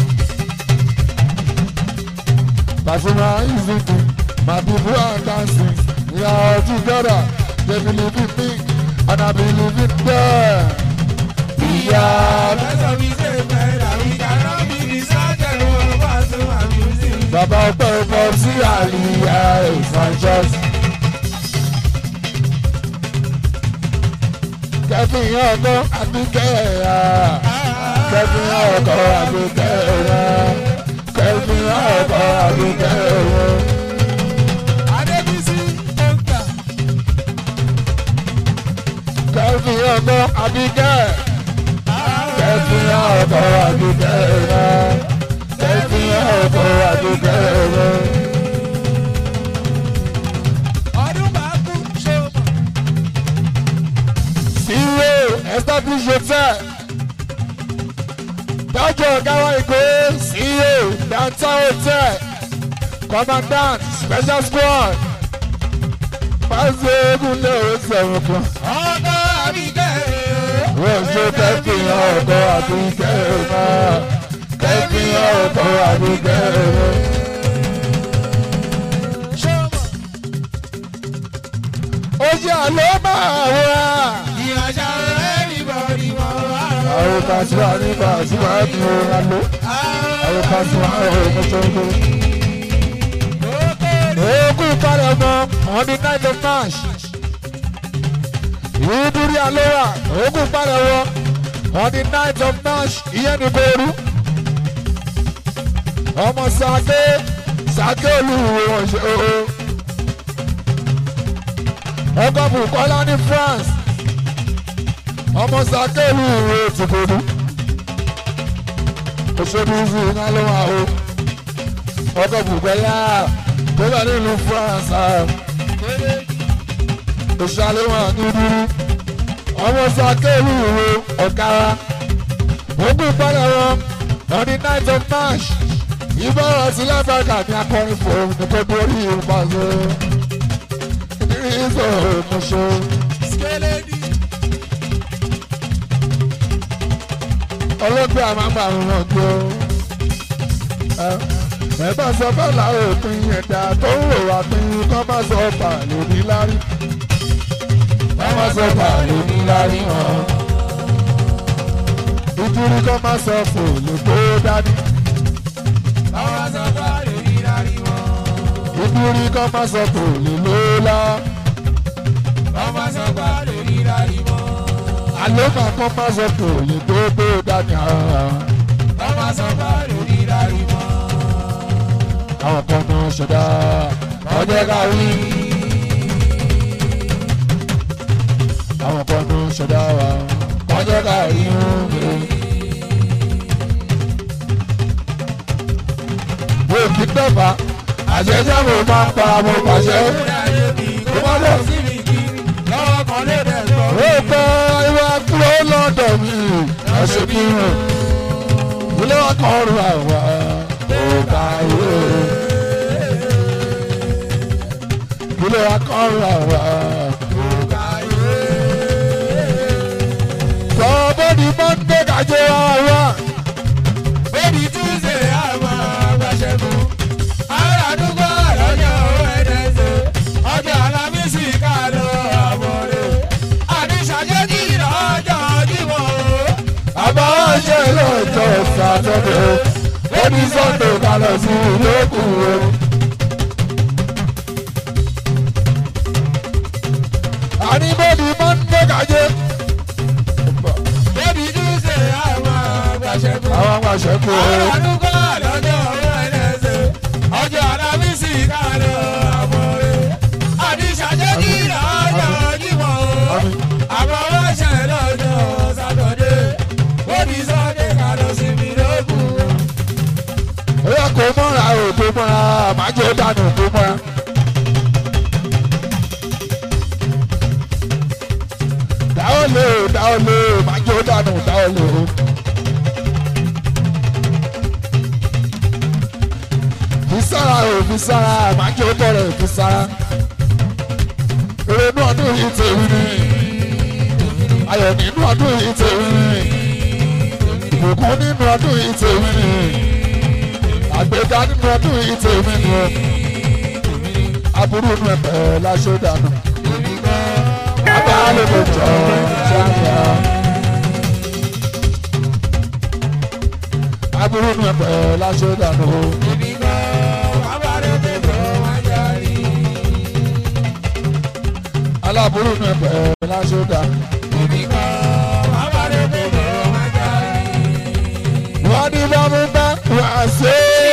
Pasuma is singing my people are dancing we are together they believe in me and I believe in them. ìyá Bẹ́sẹ̀ mi ṣe bẹ̀rẹ̀ àwí kaná bí ibi sátẹ̀ fún Pasuma music. bàbá ọpẹ́ bọ́ sí àríyá is my choice. kẹfì ọkọ àbíkẹ́ ya kẹfì ọkọ àbíkẹ́ ya kẹfì ọkọ àbíkẹ́ ya. Adébísí tó ń tà. kẹfì ọkọ àbíkẹ́ kẹfì ọkọ àbíkẹ́ ya kẹfì ọkọ àbíkẹ́ ya. Ọdún bá kú ṣe o mọ̀. CEO establish hotel. Dájọ́ Gáwá Ìgbé CEO Downtown Hotel. Commandant Special Squad. Pàṣẹ eégún lé o sẹ̀wọ̀n kan. Ọkọ̀ àbíkẹ́ Wọ́n ṣe kẹ́fìyàn ọkọ̀ àbíkẹ́ náà. Kẹ́fìyàn ọkọ̀ àbíkẹ́ náà. ṣe o mọ̀. Ó jẹ́ àlọ́ máa wá. Ìyànjá everybody mọ̀ wá. Àwọn Pàṣípà ní Pàṣípà ní ọ̀rọ̀ àlọ́. Àwọn Pàṣípà ọ̀rọ̀ mọ́tò Ogun ìpalẹ̀ ọmọ on the night of march. Ìdúrí àlọ́wà ogun ìpalẹ̀ wọ on the night of march ìyẹn ní Boru. Ọmọ Sake Sake olúwo ọ̀ṣẹ́ o. Ọkọ̀ Bùkọ́lá ní France. Ọmọ Sake olúwo ti Boru. òṣèlú sí iná ló wà o ọkọ̀ bùgbẹ́yà tó bá nílùú France òṣèlú wà ní dúdú ọmọ sàkéèlú ìwé ọ̀kára ogún ìpínlẹ̀ wọn on the night of march ìbára sí láfíríkà ní akọrin fún nítorí orí ìpàṣẹ ìrísọ ìmúṣẹ. ọlọ́gbẹ́ àmàgbà wọn gbé o ẹ̀bá sọ bẹ́ẹ̀ láwọn òpin ẹ̀dá tó ń rò wá pín kọ́ bá sọ bà lórí lárí kọ́ bá sọ bà lórí lárí hàn ìdúrí kọ́ bá sọ fò lè kó dání ìdúrí kọ́ bá sọ fò lè lóla àlọ́ máa kọ́ bá sọ fò lè tó tó dání hàn. àwọn kan náà ṣẹ̀dá ọjọ́ ká wí. àwọn kan náà ṣẹ̀dá wa ọjọ́ ká rí wọn gbé. wo kí dọ́gba àṣẹjẹ́ mo máa ń para mo pàṣẹ. ó má lọ sí ó gbọ́ ìwà kúrò lọ́dọ̀ mi ọ̀sẹ̀ mi hàn. ilé wa kan rú àwa ó bá yé. ilé wa kan rú àwa. sọ bọ́dì mọ́ndé kájọ àwa. àbáwọ̀ ṣe lọ́jọ́ sátọ́dẹ̀ bọ́dì sọ́ndé kalẹ̀ sí ìlókù rẹ̀. àní bọ́dì mọ́ndé kájọ. àwọn àgbàṣe kú o. àmì Àwọn ọlọ́ṣẹ́ lọ́jọ́ Sátọ̀dé, ó ní Sọ́dé ká lọ sí mi lókun. ó yẹ kó mọ́ra o tó mọ́ra àmájọ dànù tó mọ́ra. dáwọ́ lé o dáwọ́ lé o májọ dànù dáwọ́ lé o. fi sára o fi sára májọ tọrọ fi sára. èrè inú ọdún yìí tèmi ni ayọ̀ nínú ọdún yìí tèmi ni ìbùkún nínú ọdún yìí tèmi ni àgbéga nínú ọdún yìí tèmi ni o aburú inú ẹ̀pẹ̀ láṣọ dànù bàbá lè lè jọ ṣáàyà aburú inú ẹ̀pẹ̀ láṣọ dànù o aláburú inú ẹ̀pẹ̀ láṣọ dànù wọ́n ní bá mi bá wà sí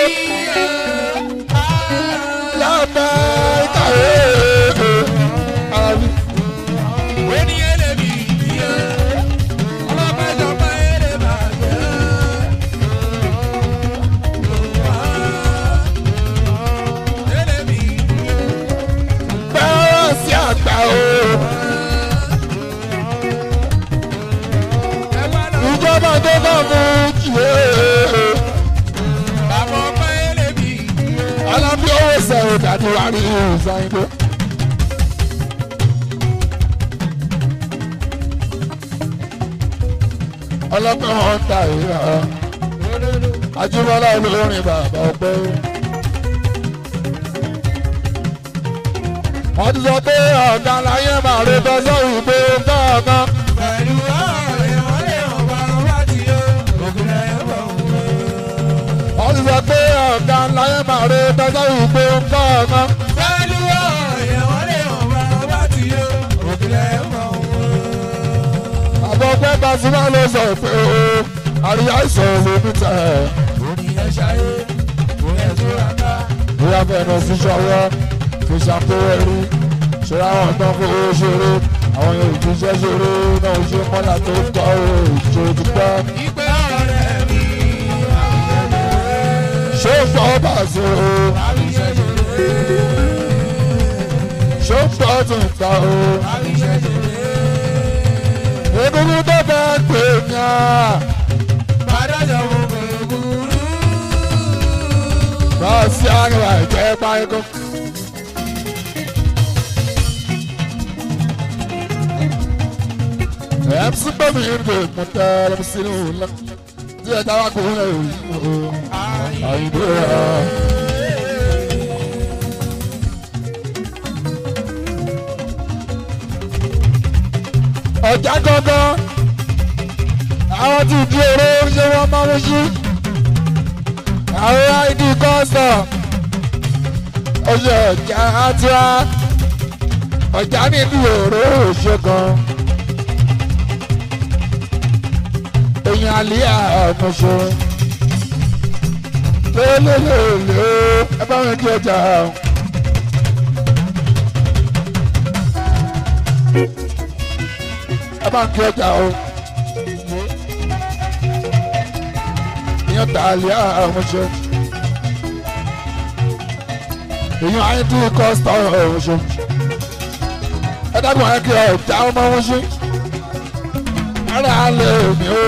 lábẹ́ ìkàwé àbí. bẹ́ẹ̀ sí àgbà o. ìjọba tó bá mú jìé. alábí owó sẹ̀rọ̀ dàdí wà ní ìsàyìnbó. ọlọ́pẹ́ wọn ń ta ìhà ajúmọ́lá olórin bàbá ọpẹ́. wọ́n ti sọ pé ọ̀gá láyé máa rí bẹ́sẹ̀ ìgbé gángan. Pẹ̀lú ọ̀rẹ́ wọn lè hàn bá wá ti yọ, ògùn ẹ̀ bọ̀ wọ́n. wọ́n ti sọ pé ọ̀gá láyé máa rí bẹ́sẹ̀ ìgbé gángan. Pẹ̀lú ọ̀rẹ́ wọn lè hàn bá wá ti yọ, ògùn ẹ̀ bọ̀ wọ́n. àbọ̀pẹ́ Pasuma ló sọ pé o àríyá ìṣòro ló ní tẹ̀. Orí ẹ̀ ṣayé, òun ẹ̀ tó ra ká. bóyá fẹ́ẹ́ sí ṣọwọ́ fi ṣàpérò rí ṣe àwọn tán fún owó ṣeré àwọn yóò jíṣẹ́ ṣeré náà ṣe mọ́lá tó tọ́ o ìṣòro ti pẹ́. Ìpè ọ̀rẹ́ mi, ṣó ń bọ́ bàṣọ ṣó ń bọ́ tún ta o egungun tó fẹ́ pè mí à bá sí àgbà ìjẹ́ páyékó. MC bẹ́mi ìrìnkè mọ̀tẹ́ lọ́mọ sínú ńlá tí ẹ dáwà kó ń lè rí o àyìnbó rẹ̀. ọjà gangan àwọn tí di èrò ṣé wọ́n máa ń ṣí àwọn id custom ọjọ́ ọjà àtúrà ọjà nínú èrò ṣe gan. èèyàn àlíyà ọ̀mọ̀ṣọ́ lélẹ́lẹ́lẹ́ ẹ bá wọn kí ọjà o. ẹ bá ń kí ọjà o. èèyàn tà àlíyà ọ̀mọ̀ṣọ́ èèyàn àyẹ̀tí kọ́sítọ̀ ọ̀mọ̀ṣọ́ ẹ dábọ̀ ẹ kí ọjà ọmọ wọn ṣe ara lè mi o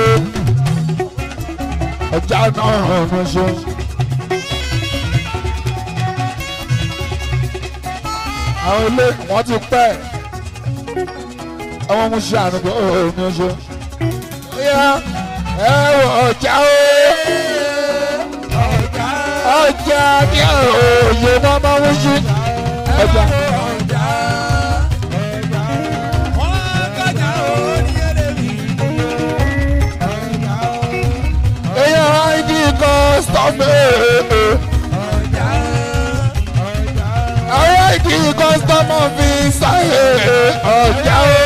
ọjà náà ọ̀nà ṣe. àwọn ilé wọn ti pẹ́ ọmọ mu ṣe àná pé ó ní o ṣe. ó yá ẹ wọ ọjà o ọjà ní òye náà máa ń ṣe ọjà. èèyàn id kọ́sítọ́mù àwọn id kọ́sítọ́mù fi sáyé ọjà o.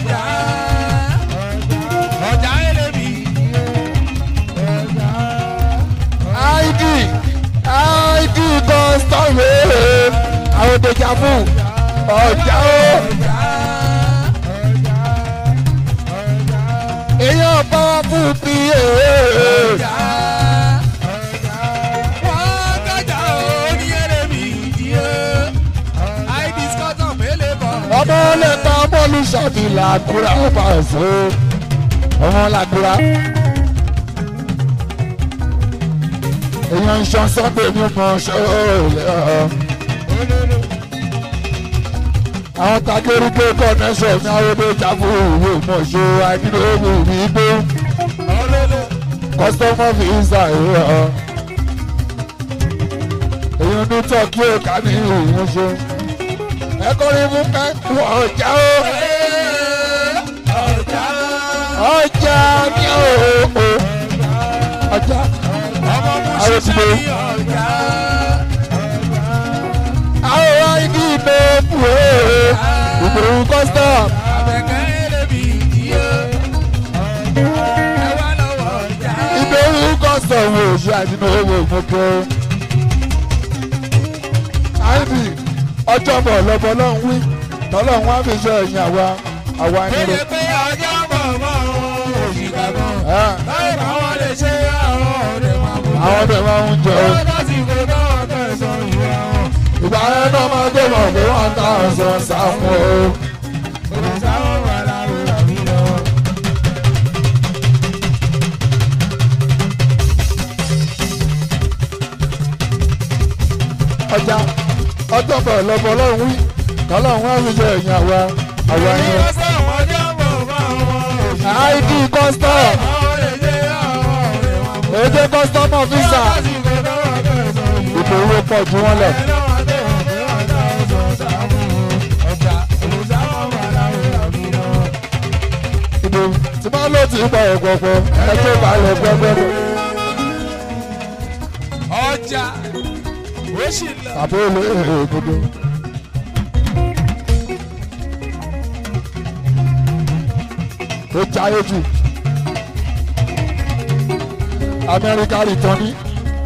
id id kọ́sítọ́mù àwọn dejà fún ọjà o. èèyàn bá wà fún bí ọmọ lẹ́ta ọmọ olùṣàbí làkúrà ọba ẹ̀fọ́ ọmọ làkúrà. èèyàn iṣan sunday ní ọmọ ṣọlẹ̀ àwọn takéríké connection ní arúgbó jáfó òwe mọ̀ṣọ́ àìnílòwò mi gbó customer visa ìwé ọ. èèyàn ní tọ́kí òkà ní ìwọ̀n ṣe ẹ kọrin fún pẹ́ ọjà o ọjà ní o ọjà àwọn ti gbé àwọn id ìbò fún o ìgbòho custom ìgbòho custom o ṣe àdínà owó ìmọ̀kẹ́ ib ọjọ́ bọ̀ lọ́bọ̀ lọ́hùn wí tọ́lọ́hùn wá fi ṣe ẹ̀yìn àwa àwa nílò. Kéde pé ọjọ́ bọ̀ mọ́ òṣìkà gan. Ah, Báyìí báwọn lè ṣe àwọn ọ̀rẹ́ máa mú. àwọn ọdẹ máa ń jẹ o. lásìkò náà tẹ̀sán ìwé wọn. ìgbà yẹn náà máa dé mọ̀ pé wọ́n ta ọ̀sán sáfún o. Olùsáwọ̀ wà láwùrọ̀ mi lọ. ọjà ọjọ́ bọ̀ lọ́bọ̀ lọ́hùn wí tọ́lọ́hùn wá fi ṣe ẹ̀yìn àwa àwa Ní nílò. ọ̀sán ọjọ́ bọ̀ mọ́ òṣìkà id custom Báwọn lè ṣe àwọn ọ̀rẹ́ máa mú. èdè custom officer Lásìkò náà tẹ̀sán ìwé ìbò owó pọ̀ ju wọn lọ. ìbò tí máa lò tí bọ̀ ọ̀pọ̀pọ̀ ẹ tó bá lọ gbọ́gbọ́gbọ́. ọjà ó sì lọ. tàbí olè ègbodò. ó jáyé jù amẹ́ríkà rìtọ́n ní.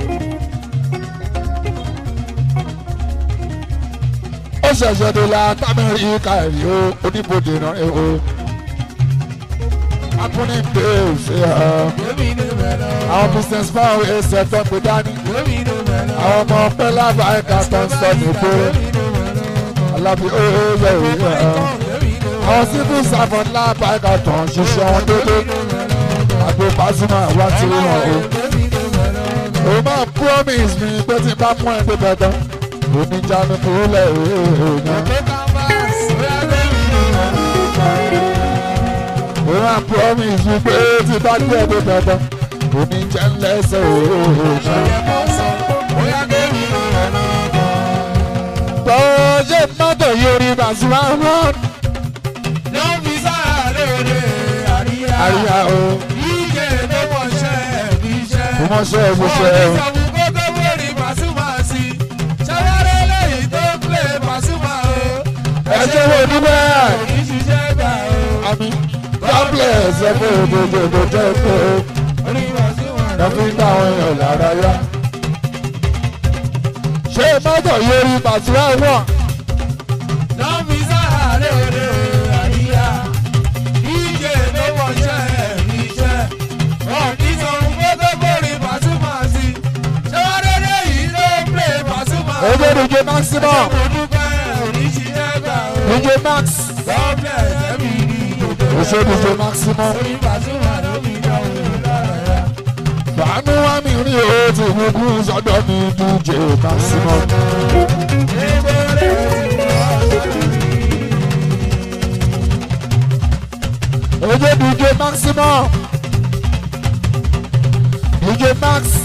ó ṣẹ̀ṣẹ̀ dé la tamẹ́ríkà rí o oníbodè náà ẹ o. akúni pé ó ṣe hàn. Gómìnà mẹ́lọ. àwọn business man ẹ̀ ṣẹ̀tọ́ pé dání. Gómìnà àwọn ọmọ ọpẹ́ lábàáyíká tó ń sọ nígboro alábí ó yẹ òye ẹ̀ àwọn civil servant lábàáyíká tó ń ṣiṣẹ́ wọn dédé àgbo Pasuma wá sí wọn o o máa promise mi pé tí n bá mú ẹ débẹ̀ tán oníjà mi kúrò lẹ̀ èèyàn o máa promise mi pé tí n bá gbé ẹ débẹ̀ tán oníjà ń lẹ́sẹ̀ èèyàn. Bọ́ọ̀jẹ̀ mọ́tò yóò rí Pasuma rán àríyá o kò mọ̀ ṣe é mo ṣe é o. ẹjọ́ wo ní bẹ́ẹ̀ àmì God bless ẹ fún òdòdó òdòdó ẹ̀kọ́ ẹ fi ń dá àwọn èèyàn lára yá. ṣé mọ́tò yóò rí Pasuma wọ̀n ojú DJ maximum DJ max ojú DJ maximum fàánú wá mi rí o ti gbogbo sọ́dọ̀ mi DJ maximum. ojú DJ maximum DJ max